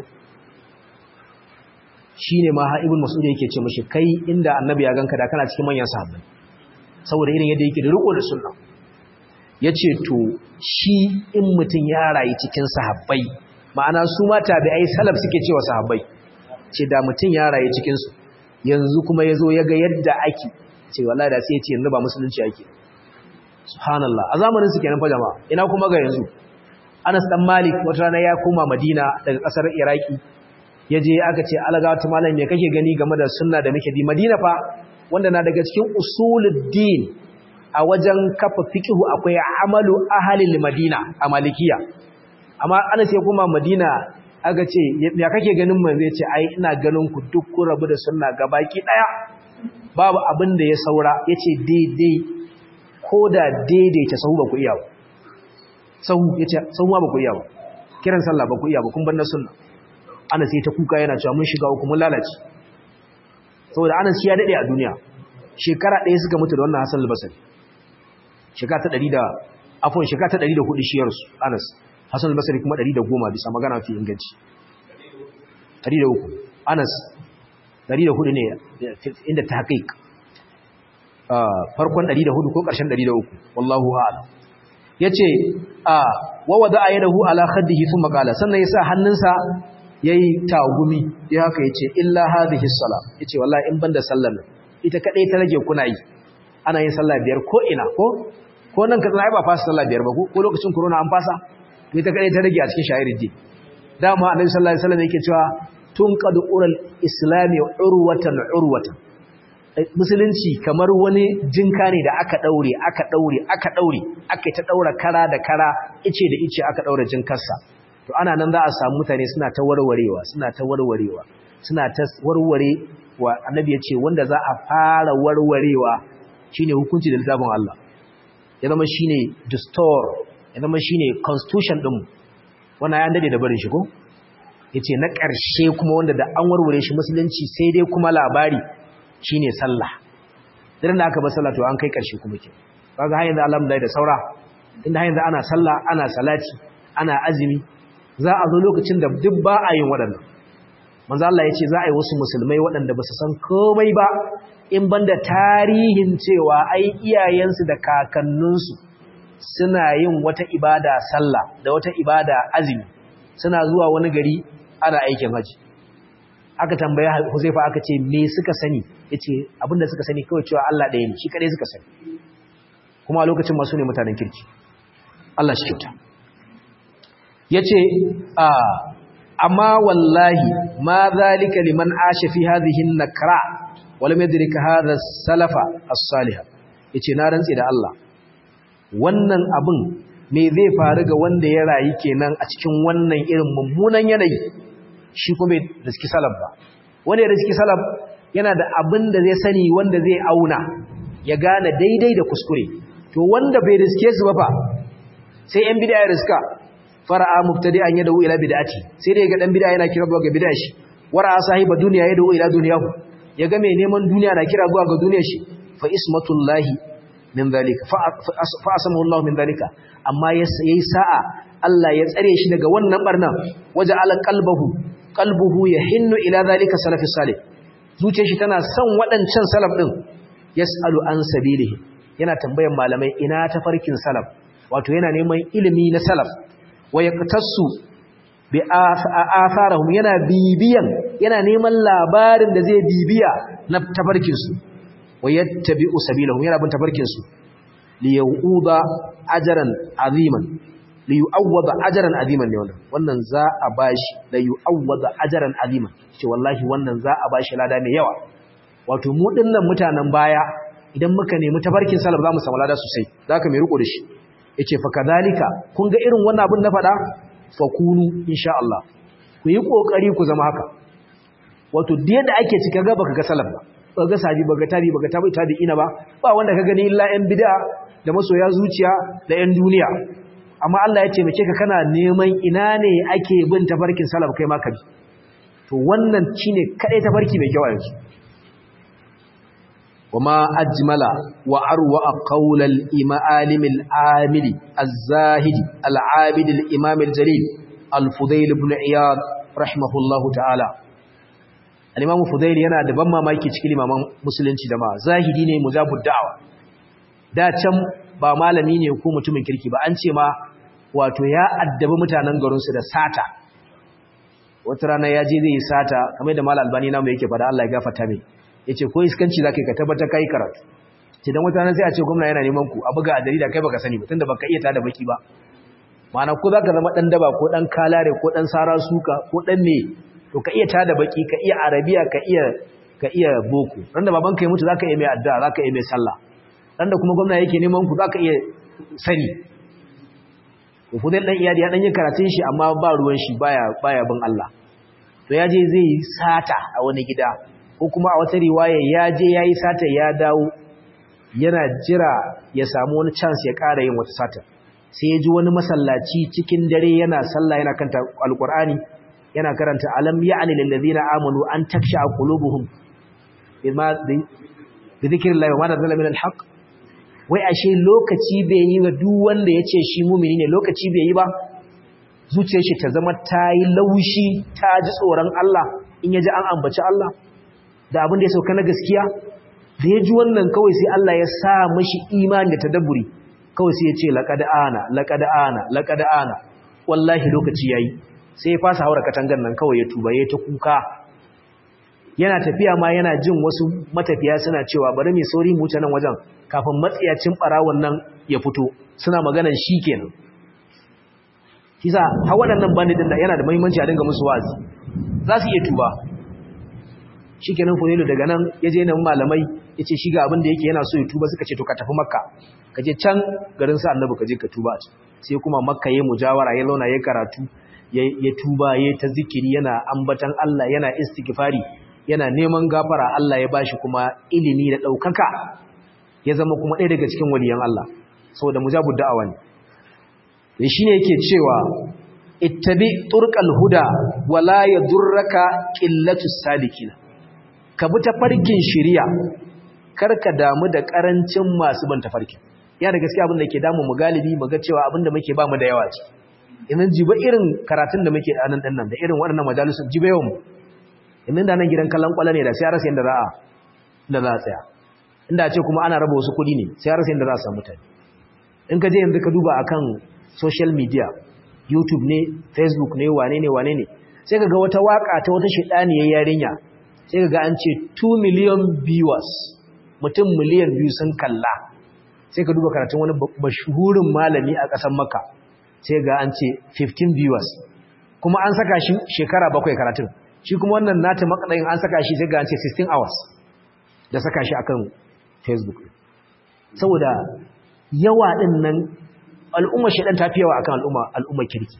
shine ma ha ibn mas'ud yake ce mishi kai inda annabi ya ganka da kana cikin manyan sahabbai saboda irin yadda yake da riko da sunna yace to shi in mutun ya rayu cikin sahabbai ma'ana su ma tabi'ai salaf suke cewa sahabbai ce da mutun ya rayu cikin su yanzu kuma yazo ya ga yadda ake ce wallahi da sai ya ce yanzu ba musulunci ake subhanallah a zamanin su kenan fa jama'a ina kuma ga yanzu Anas dan Malik wata rana ya koma Madina daga kasar Iraki ya je aka ce alagawata malam me kake gani game da sunna da muke bi madina fa wanda na daga cikin usuluddin a wajen kafa fiqhu akwai amalu ahlil madina a malikiya amma ana sai kuma madina aka ce ya kake ganin man zai ce ai ina ganin ku duk ku rabu da sunna gabaki daya babu abin da ya saura yace daidai ko da daidaita sahu ba ku iya ba sahu yace sahu ba ku iya ba kiran sallah ba ku iya ba kun bar na sunna ana sai ta kuka yana cewa mun shiga uku mun lalace saboda Anas shi ya dade a duniya shekara ɗaya suka mutu da wannan Hassan al-Basri shekara ta 100 da afon shekara ta 104 shiyar su Anas Hassan al-Basri kuma 110 bisa magana fi inganci 103 Anas 104 ne inda tahqiq farkon 104 ko ƙarshen 103 wallahu a'lam yace a wa wada'a yadahu ala khaddihi thumma qala sannan yasa hannunsa yayi tagumi ya haka yace illa hadhihi as-salat yace wallahi in banda sallar nan ita kadai ta rage kuna yi ana yin sallah biyar ko ina ko ko nan ka tsaya ba fasa sallah biyar ba ko lokacin corona an fasa to ita kadai ta rage a cikin sha'irin din dama annabi sallallahu alaihi wasallam yake cewa tunqad ural islami urwatan urwatan musulunci kamar wani jinka ne da aka daure aka daure aka daure aka ta daura kara da kara ice da ice aka daura jinkarsa to ana nan za a samu mutane suna ta warwarewa suna ta warwarewa suna ta warware wa annabi ya ce wanda za a fara warwarewa shine hukunci da littafin Allah ya zama shine dastur ya zama shine constitution din wannan ya dade da barin shi ko yace na ƙarshe kuma wanda da an warware shi musulunci sai dai kuma labari shine sallah idan da aka bar sallah to an kai ƙarshe kuma ke kaga har yanzu alhamdulillah da saura inda har yanzu ana sallah ana salati ana azumi za a zo lokacin da duk ba a yin waɗannan manzo Allah ya ce za a yi wasu musulmai waɗanda ba su san komai ba in banda tarihin cewa ai iyayensu da kakanninsu suna yin wata ibada sallah da wata ibada azumi suna zuwa wani gari ana aikin haji aka tambaya Huzaifa aka ce me suka sani yace abinda suka sani kawai cewa Allah ɗaya ne shi kadai suka sani kuma a lokacin masu ne mutanen kirki Allah shi kyauta yace a amma wallahi ma zalika liman asha fi hadhihi an-nakra wa lam yadrik hadha as-salafa as-salih yace na rantsi da Allah wannan abin me zai faru ga wanda ya rayu kenan a cikin wannan irin mummunan yanayi shi kuma bai riski salaf ba wanda ya riski salaf yana da abin da zai sani wanda zai auna ya gane daidai da kuskure to wanda bai riske su ba fa sai yan bid'a ya riska fara'a mubtadi'an yadahu ila bid'ati sai dai ga dan bid'a yana kira zuwa ga bid'a shi wara'a sahiba dunya yadahu ila dunyahu ya ga mai neman duniya na kira zuwa ga duniyar shi fa ismatullahi min zalika fa asamahu Allah min zalika amma yayi sa'a Allah ya tsare shi daga wannan barnan waje ala qalbuhu qalbuhu yahinnu ila zalika salafis salih zuciyar shi tana son waɗancan salaf din yasalu an sabilihi yana tambayan malamai ina tafarkin salaf wato yana neman ilimi na salaf wa yaqtasu bi atharahum yana bibiyan yana neman labarin da zai bibiya na tafarkin su wa yattabi'u sabilahum yana bin tafarkin su li yu'uda ajran aziman li yu'awwada ajran aziman ne wannan wannan za a bashi da yu'awwada ajran aziman ce wallahi wannan za a bashi lada mai yawa wato mu dinnan mutanen baya idan muka nemi tafarkin salaf za mu samu lada sosai zaka mai riko da shi yace fa kadalika kun ga irin wannan abin na fada fa kunu insha Allah ku yi kokari ku zama haka wato da yadda ake cika ga baka ga salaf ba baka ga sabi baka tabi baka tabi tabi ina ba ba wanda ka gani illa yan bid'a da masoya zuciya da yan duniya amma Allah ya taimake ka kana neman ina ne ake bin tafarkin salaf kai ma ka bi to wannan shine kadai tafarki mai kyau yanzu وما أجمل وأروع قول الإمام العامل الزاهد العابد الإمام الجليل الفضيل بن عياض رحمه الله تعالى الإمام الفضيل yana da ban mamaki cikin limaman musulunci da ma zahidi ne mujabud da'wa da can ba malami ne ko mutumin kirki ba an ce ma wato ya addabi mutanen garin su da sata wata rana ya je zai yi sata kamar da mal albani namu yake fada Allah ya gafarta mai yace ko iskanci zaka ka tabbata kai karatu ce dan wata sai a ce gwamnati yana neman ku a buga a jarida kai baka sani ba tunda baka iya tada baki ba ma'ana ko zaka zama dan daba ko dan kalare ko dan sara suka ko dan me to ka iya tada baki ka iya arabiya ka iya ka iya boko ran da babanka ya mutu zaka iya mai addu'a zaka iya mai sallah ran da kuma gwamna yake neman ku zaka iya sani to fudel dan iyadi ya dan yin karatun shi amma ba ruwan shi baya baya bin Allah to ya je zai sata a wani gida ko kuma a wata riwaya ya je yayi sata ya dawo yana jira ya samu wani chance ya ƙara yin wata sata sai ya ji wani masallaci cikin dare yana sallah yana kanta alqur'ani yana karanta alam ya'ni lil ladina amanu an taksha qulubuhum bima bi dhikrillah wa ma nazala min alhaq wai ashe lokaci bai yi ga duk wanda yace shi mumini ne lokaci bai yi ba zuciyar shi ta zama ta yi laushi ta ji tsoron Allah in ya ji an ambaci Allah da abin da ya sauka na gaskiya da ya ji wannan kawai sai Allah ya sa mashi imani da tadabburi kawai sai ya ce laqad ana laqad ana laqad ana wallahi lokaci yayi sai ya fasa haura katangan nan kawai ya tuba ya ta kuka yana tafiya ma yana jin wasu matafiya suna cewa bari mai sauri mu wuce nan wajen kafin matsiyacin barawon nan ya fito suna maganan shi kenan kisa ha waɗannan bandidin da yana da muhimmanci a dinga musu wazi za su iya tuba shi kenan funilu daga nan ya je nan malamai ya ce shiga abin da yake yana so ya tuba suka ce to ka tafi makka ka je can garin sa annabi ka je ka tuba sai kuma makka ya mujawara ya launa ya karatu ya tuba ya ta zikiri yana ambatan Allah yana istighfari yana neman gafara Allah ya bashi kuma ilimi da ɗaukaka ya zama kuma ɗaya daga cikin waliyan Allah saboda mujabud da'awa ne da shine yake cewa ittabi turqal huda wala yadurraka qillatus sadiqina ka bi tafarkin shiriya karka damu da karancin masu ban tafarkin ya da gaskiya abin da ke damu mu galibi mu ga cewa abin da muke ba mu da yawa ce idan jiba irin karatun da muke anan din nan da irin waɗannan majalisun jiba yawan mu idan da nan gidan kallon kwala ne da sai rasa yanda za a da za a tsaya inda ce kuma ana raba wasu kuɗi ne sai rasa yanda za a samu mutane in ka je yanzu ka duba akan social media youtube ne facebook ne wane ne wane ne sai ka ga wata waka ta wata shidaniyar yarinya sai ka ga an ce 2 million viewers mutum miliyan biyu sun kalla sai ka duba karatun wani mashuhurin malami a ƙasar makka sai ga an ce 15 viewers kuma an saka shi shekara bakwai karatun shi kuma wannan nata makadayin an saka shi sai ga an ce 16 hours da saka shi akan facebook saboda yawa din nan al'umma shedan ta fi yawa akan al'umma al'umma kirki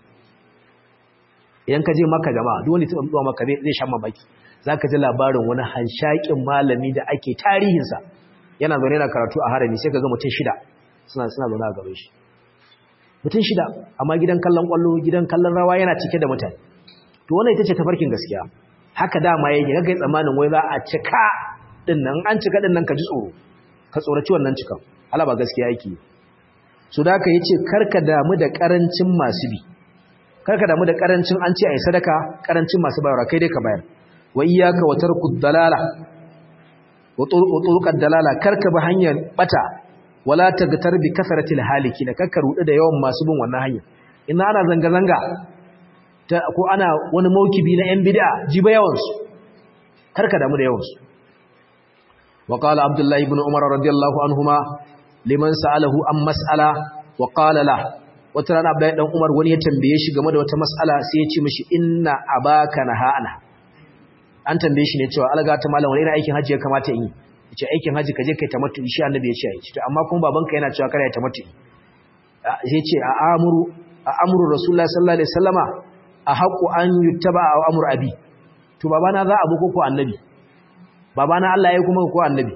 idan ka je maka jama'a duk wanda ya taba zuwa maka zai sha mamaki zaka ji labarin wani hanshakin malami da ake tarihinsa yana zaune na karatu a harami sai ka ga mutum shida suna suna zaune a gaban shi mutum shida amma gidan kallon kwallo gidan kallon rawa yana cike da mutane to wannan ita ce tafarkin gaskiya haka dama yake kaga tsammanin wai za a cika din nan an cika din nan ka ji tsoro ka tsoraci wannan cikan ala ba gaskiya yake so da haka yace karka damu da karancin masu bi karka damu da karancin an ce ai sadaka karancin masu bayarwa kai dai ka bayar wa iyyaka wa tarkud dalala wa turuqad dalala karka ba hanyar bata wala tagtar bi kasratil haliki da karka rudu da yawan masu bin wannan hanya ina ana zanga zanga ko ana wani maukibi na yan bid'a jiba yawan su karka damu da yawan su wa qala abdullahi ibn umar radiyallahu anhuma liman sa'alahu an mas'ala wa qala la wata rana abdullahi dan umar wani ya tambaye shi game da wata mas'ala sai ya ce mishi inna abaka nahana an tambaye shi ne cewa alga ta malam wani irin aikin haji ya kamata in yi yace aikin haji kaje kai tamattu shi annabi ya ce ai to amma kuma babanka yana cewa kada ya tamattu sai ce a amuru a amuru rasulullahi sallallahu alaihi wasallama a haqqu an yuttaba a amru abi to babana za a buko ko annabi babana Allah ya kuma ko annabi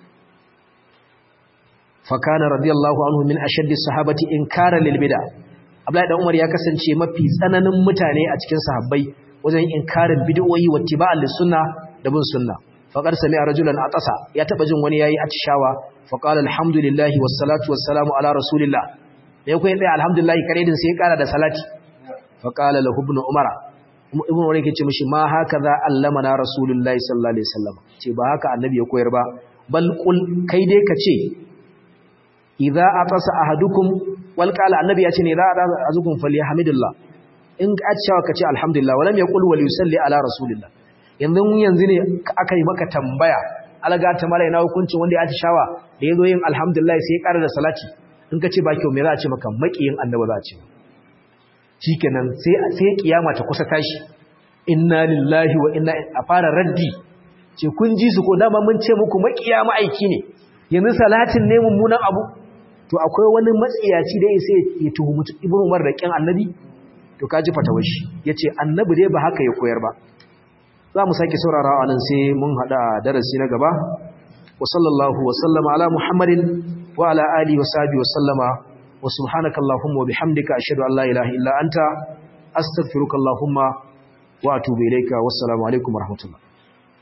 fa kana radiyallahu anhu min ashaddi sahabati inkara lil bid'a Abdullahi dan Umar ya kasance mafi tsananin mutane a cikin sahabbai wajen inkarin bid'o'i wa tiba'al sunna da bin sunna faqad sami'a rajulan atasa ya taba jin wani yayi atishawa fa qala alhamdulillahi wassalatu wassalamu ala rasulillah dai ko dai alhamdulillah kare din sai ya kara da salati fa qala lahu ibn umara ibn umar yake ce mishi ma haka za allamana rasulullahi sallallahu alaihi wasallam ce ba haka annabi ya koyar ba bal qul kai dai ka ce idza atasa ahadukum wal qala annabi ya ce ne za a azukum falyahmidillah in atishawa ka ce alhamdulillah walam yaqul wal yusalli ala rasulillah yanzu yanzu ne aka yi maka tambaya alaga ta mala ina hukuncin wanda ya atishawa da yazo yin alhamdulillah sai ya ƙara da salati in ka ce ba kyau me za a ce maka makiyin annabi za a ce shikenan sai sai kiyama ta kusa tashi inna lillahi wa inna a fara raddi ce kun ji su ko dama mun ce muku makiya ma'aiki ne yanzu salatin ne mummunan abu to akwai wani matsiyaci da sai ya tuhumi ibnu umar da kin annabi to kaji fatawar shi yace annabi dai ba haka ya koyar ba za mu sake saurarawa nan sai mun hada darasi na gaba wa sallallahu wa sallama ala muhammadin wa ala alihi wa sahbihi wa sallama wa subhanaka allahumma wa bihamdika ashhadu an la ilaha illa anta astaghfiruka allahumma wa atubu ilayka wassalamu alaikum wa rahmatullah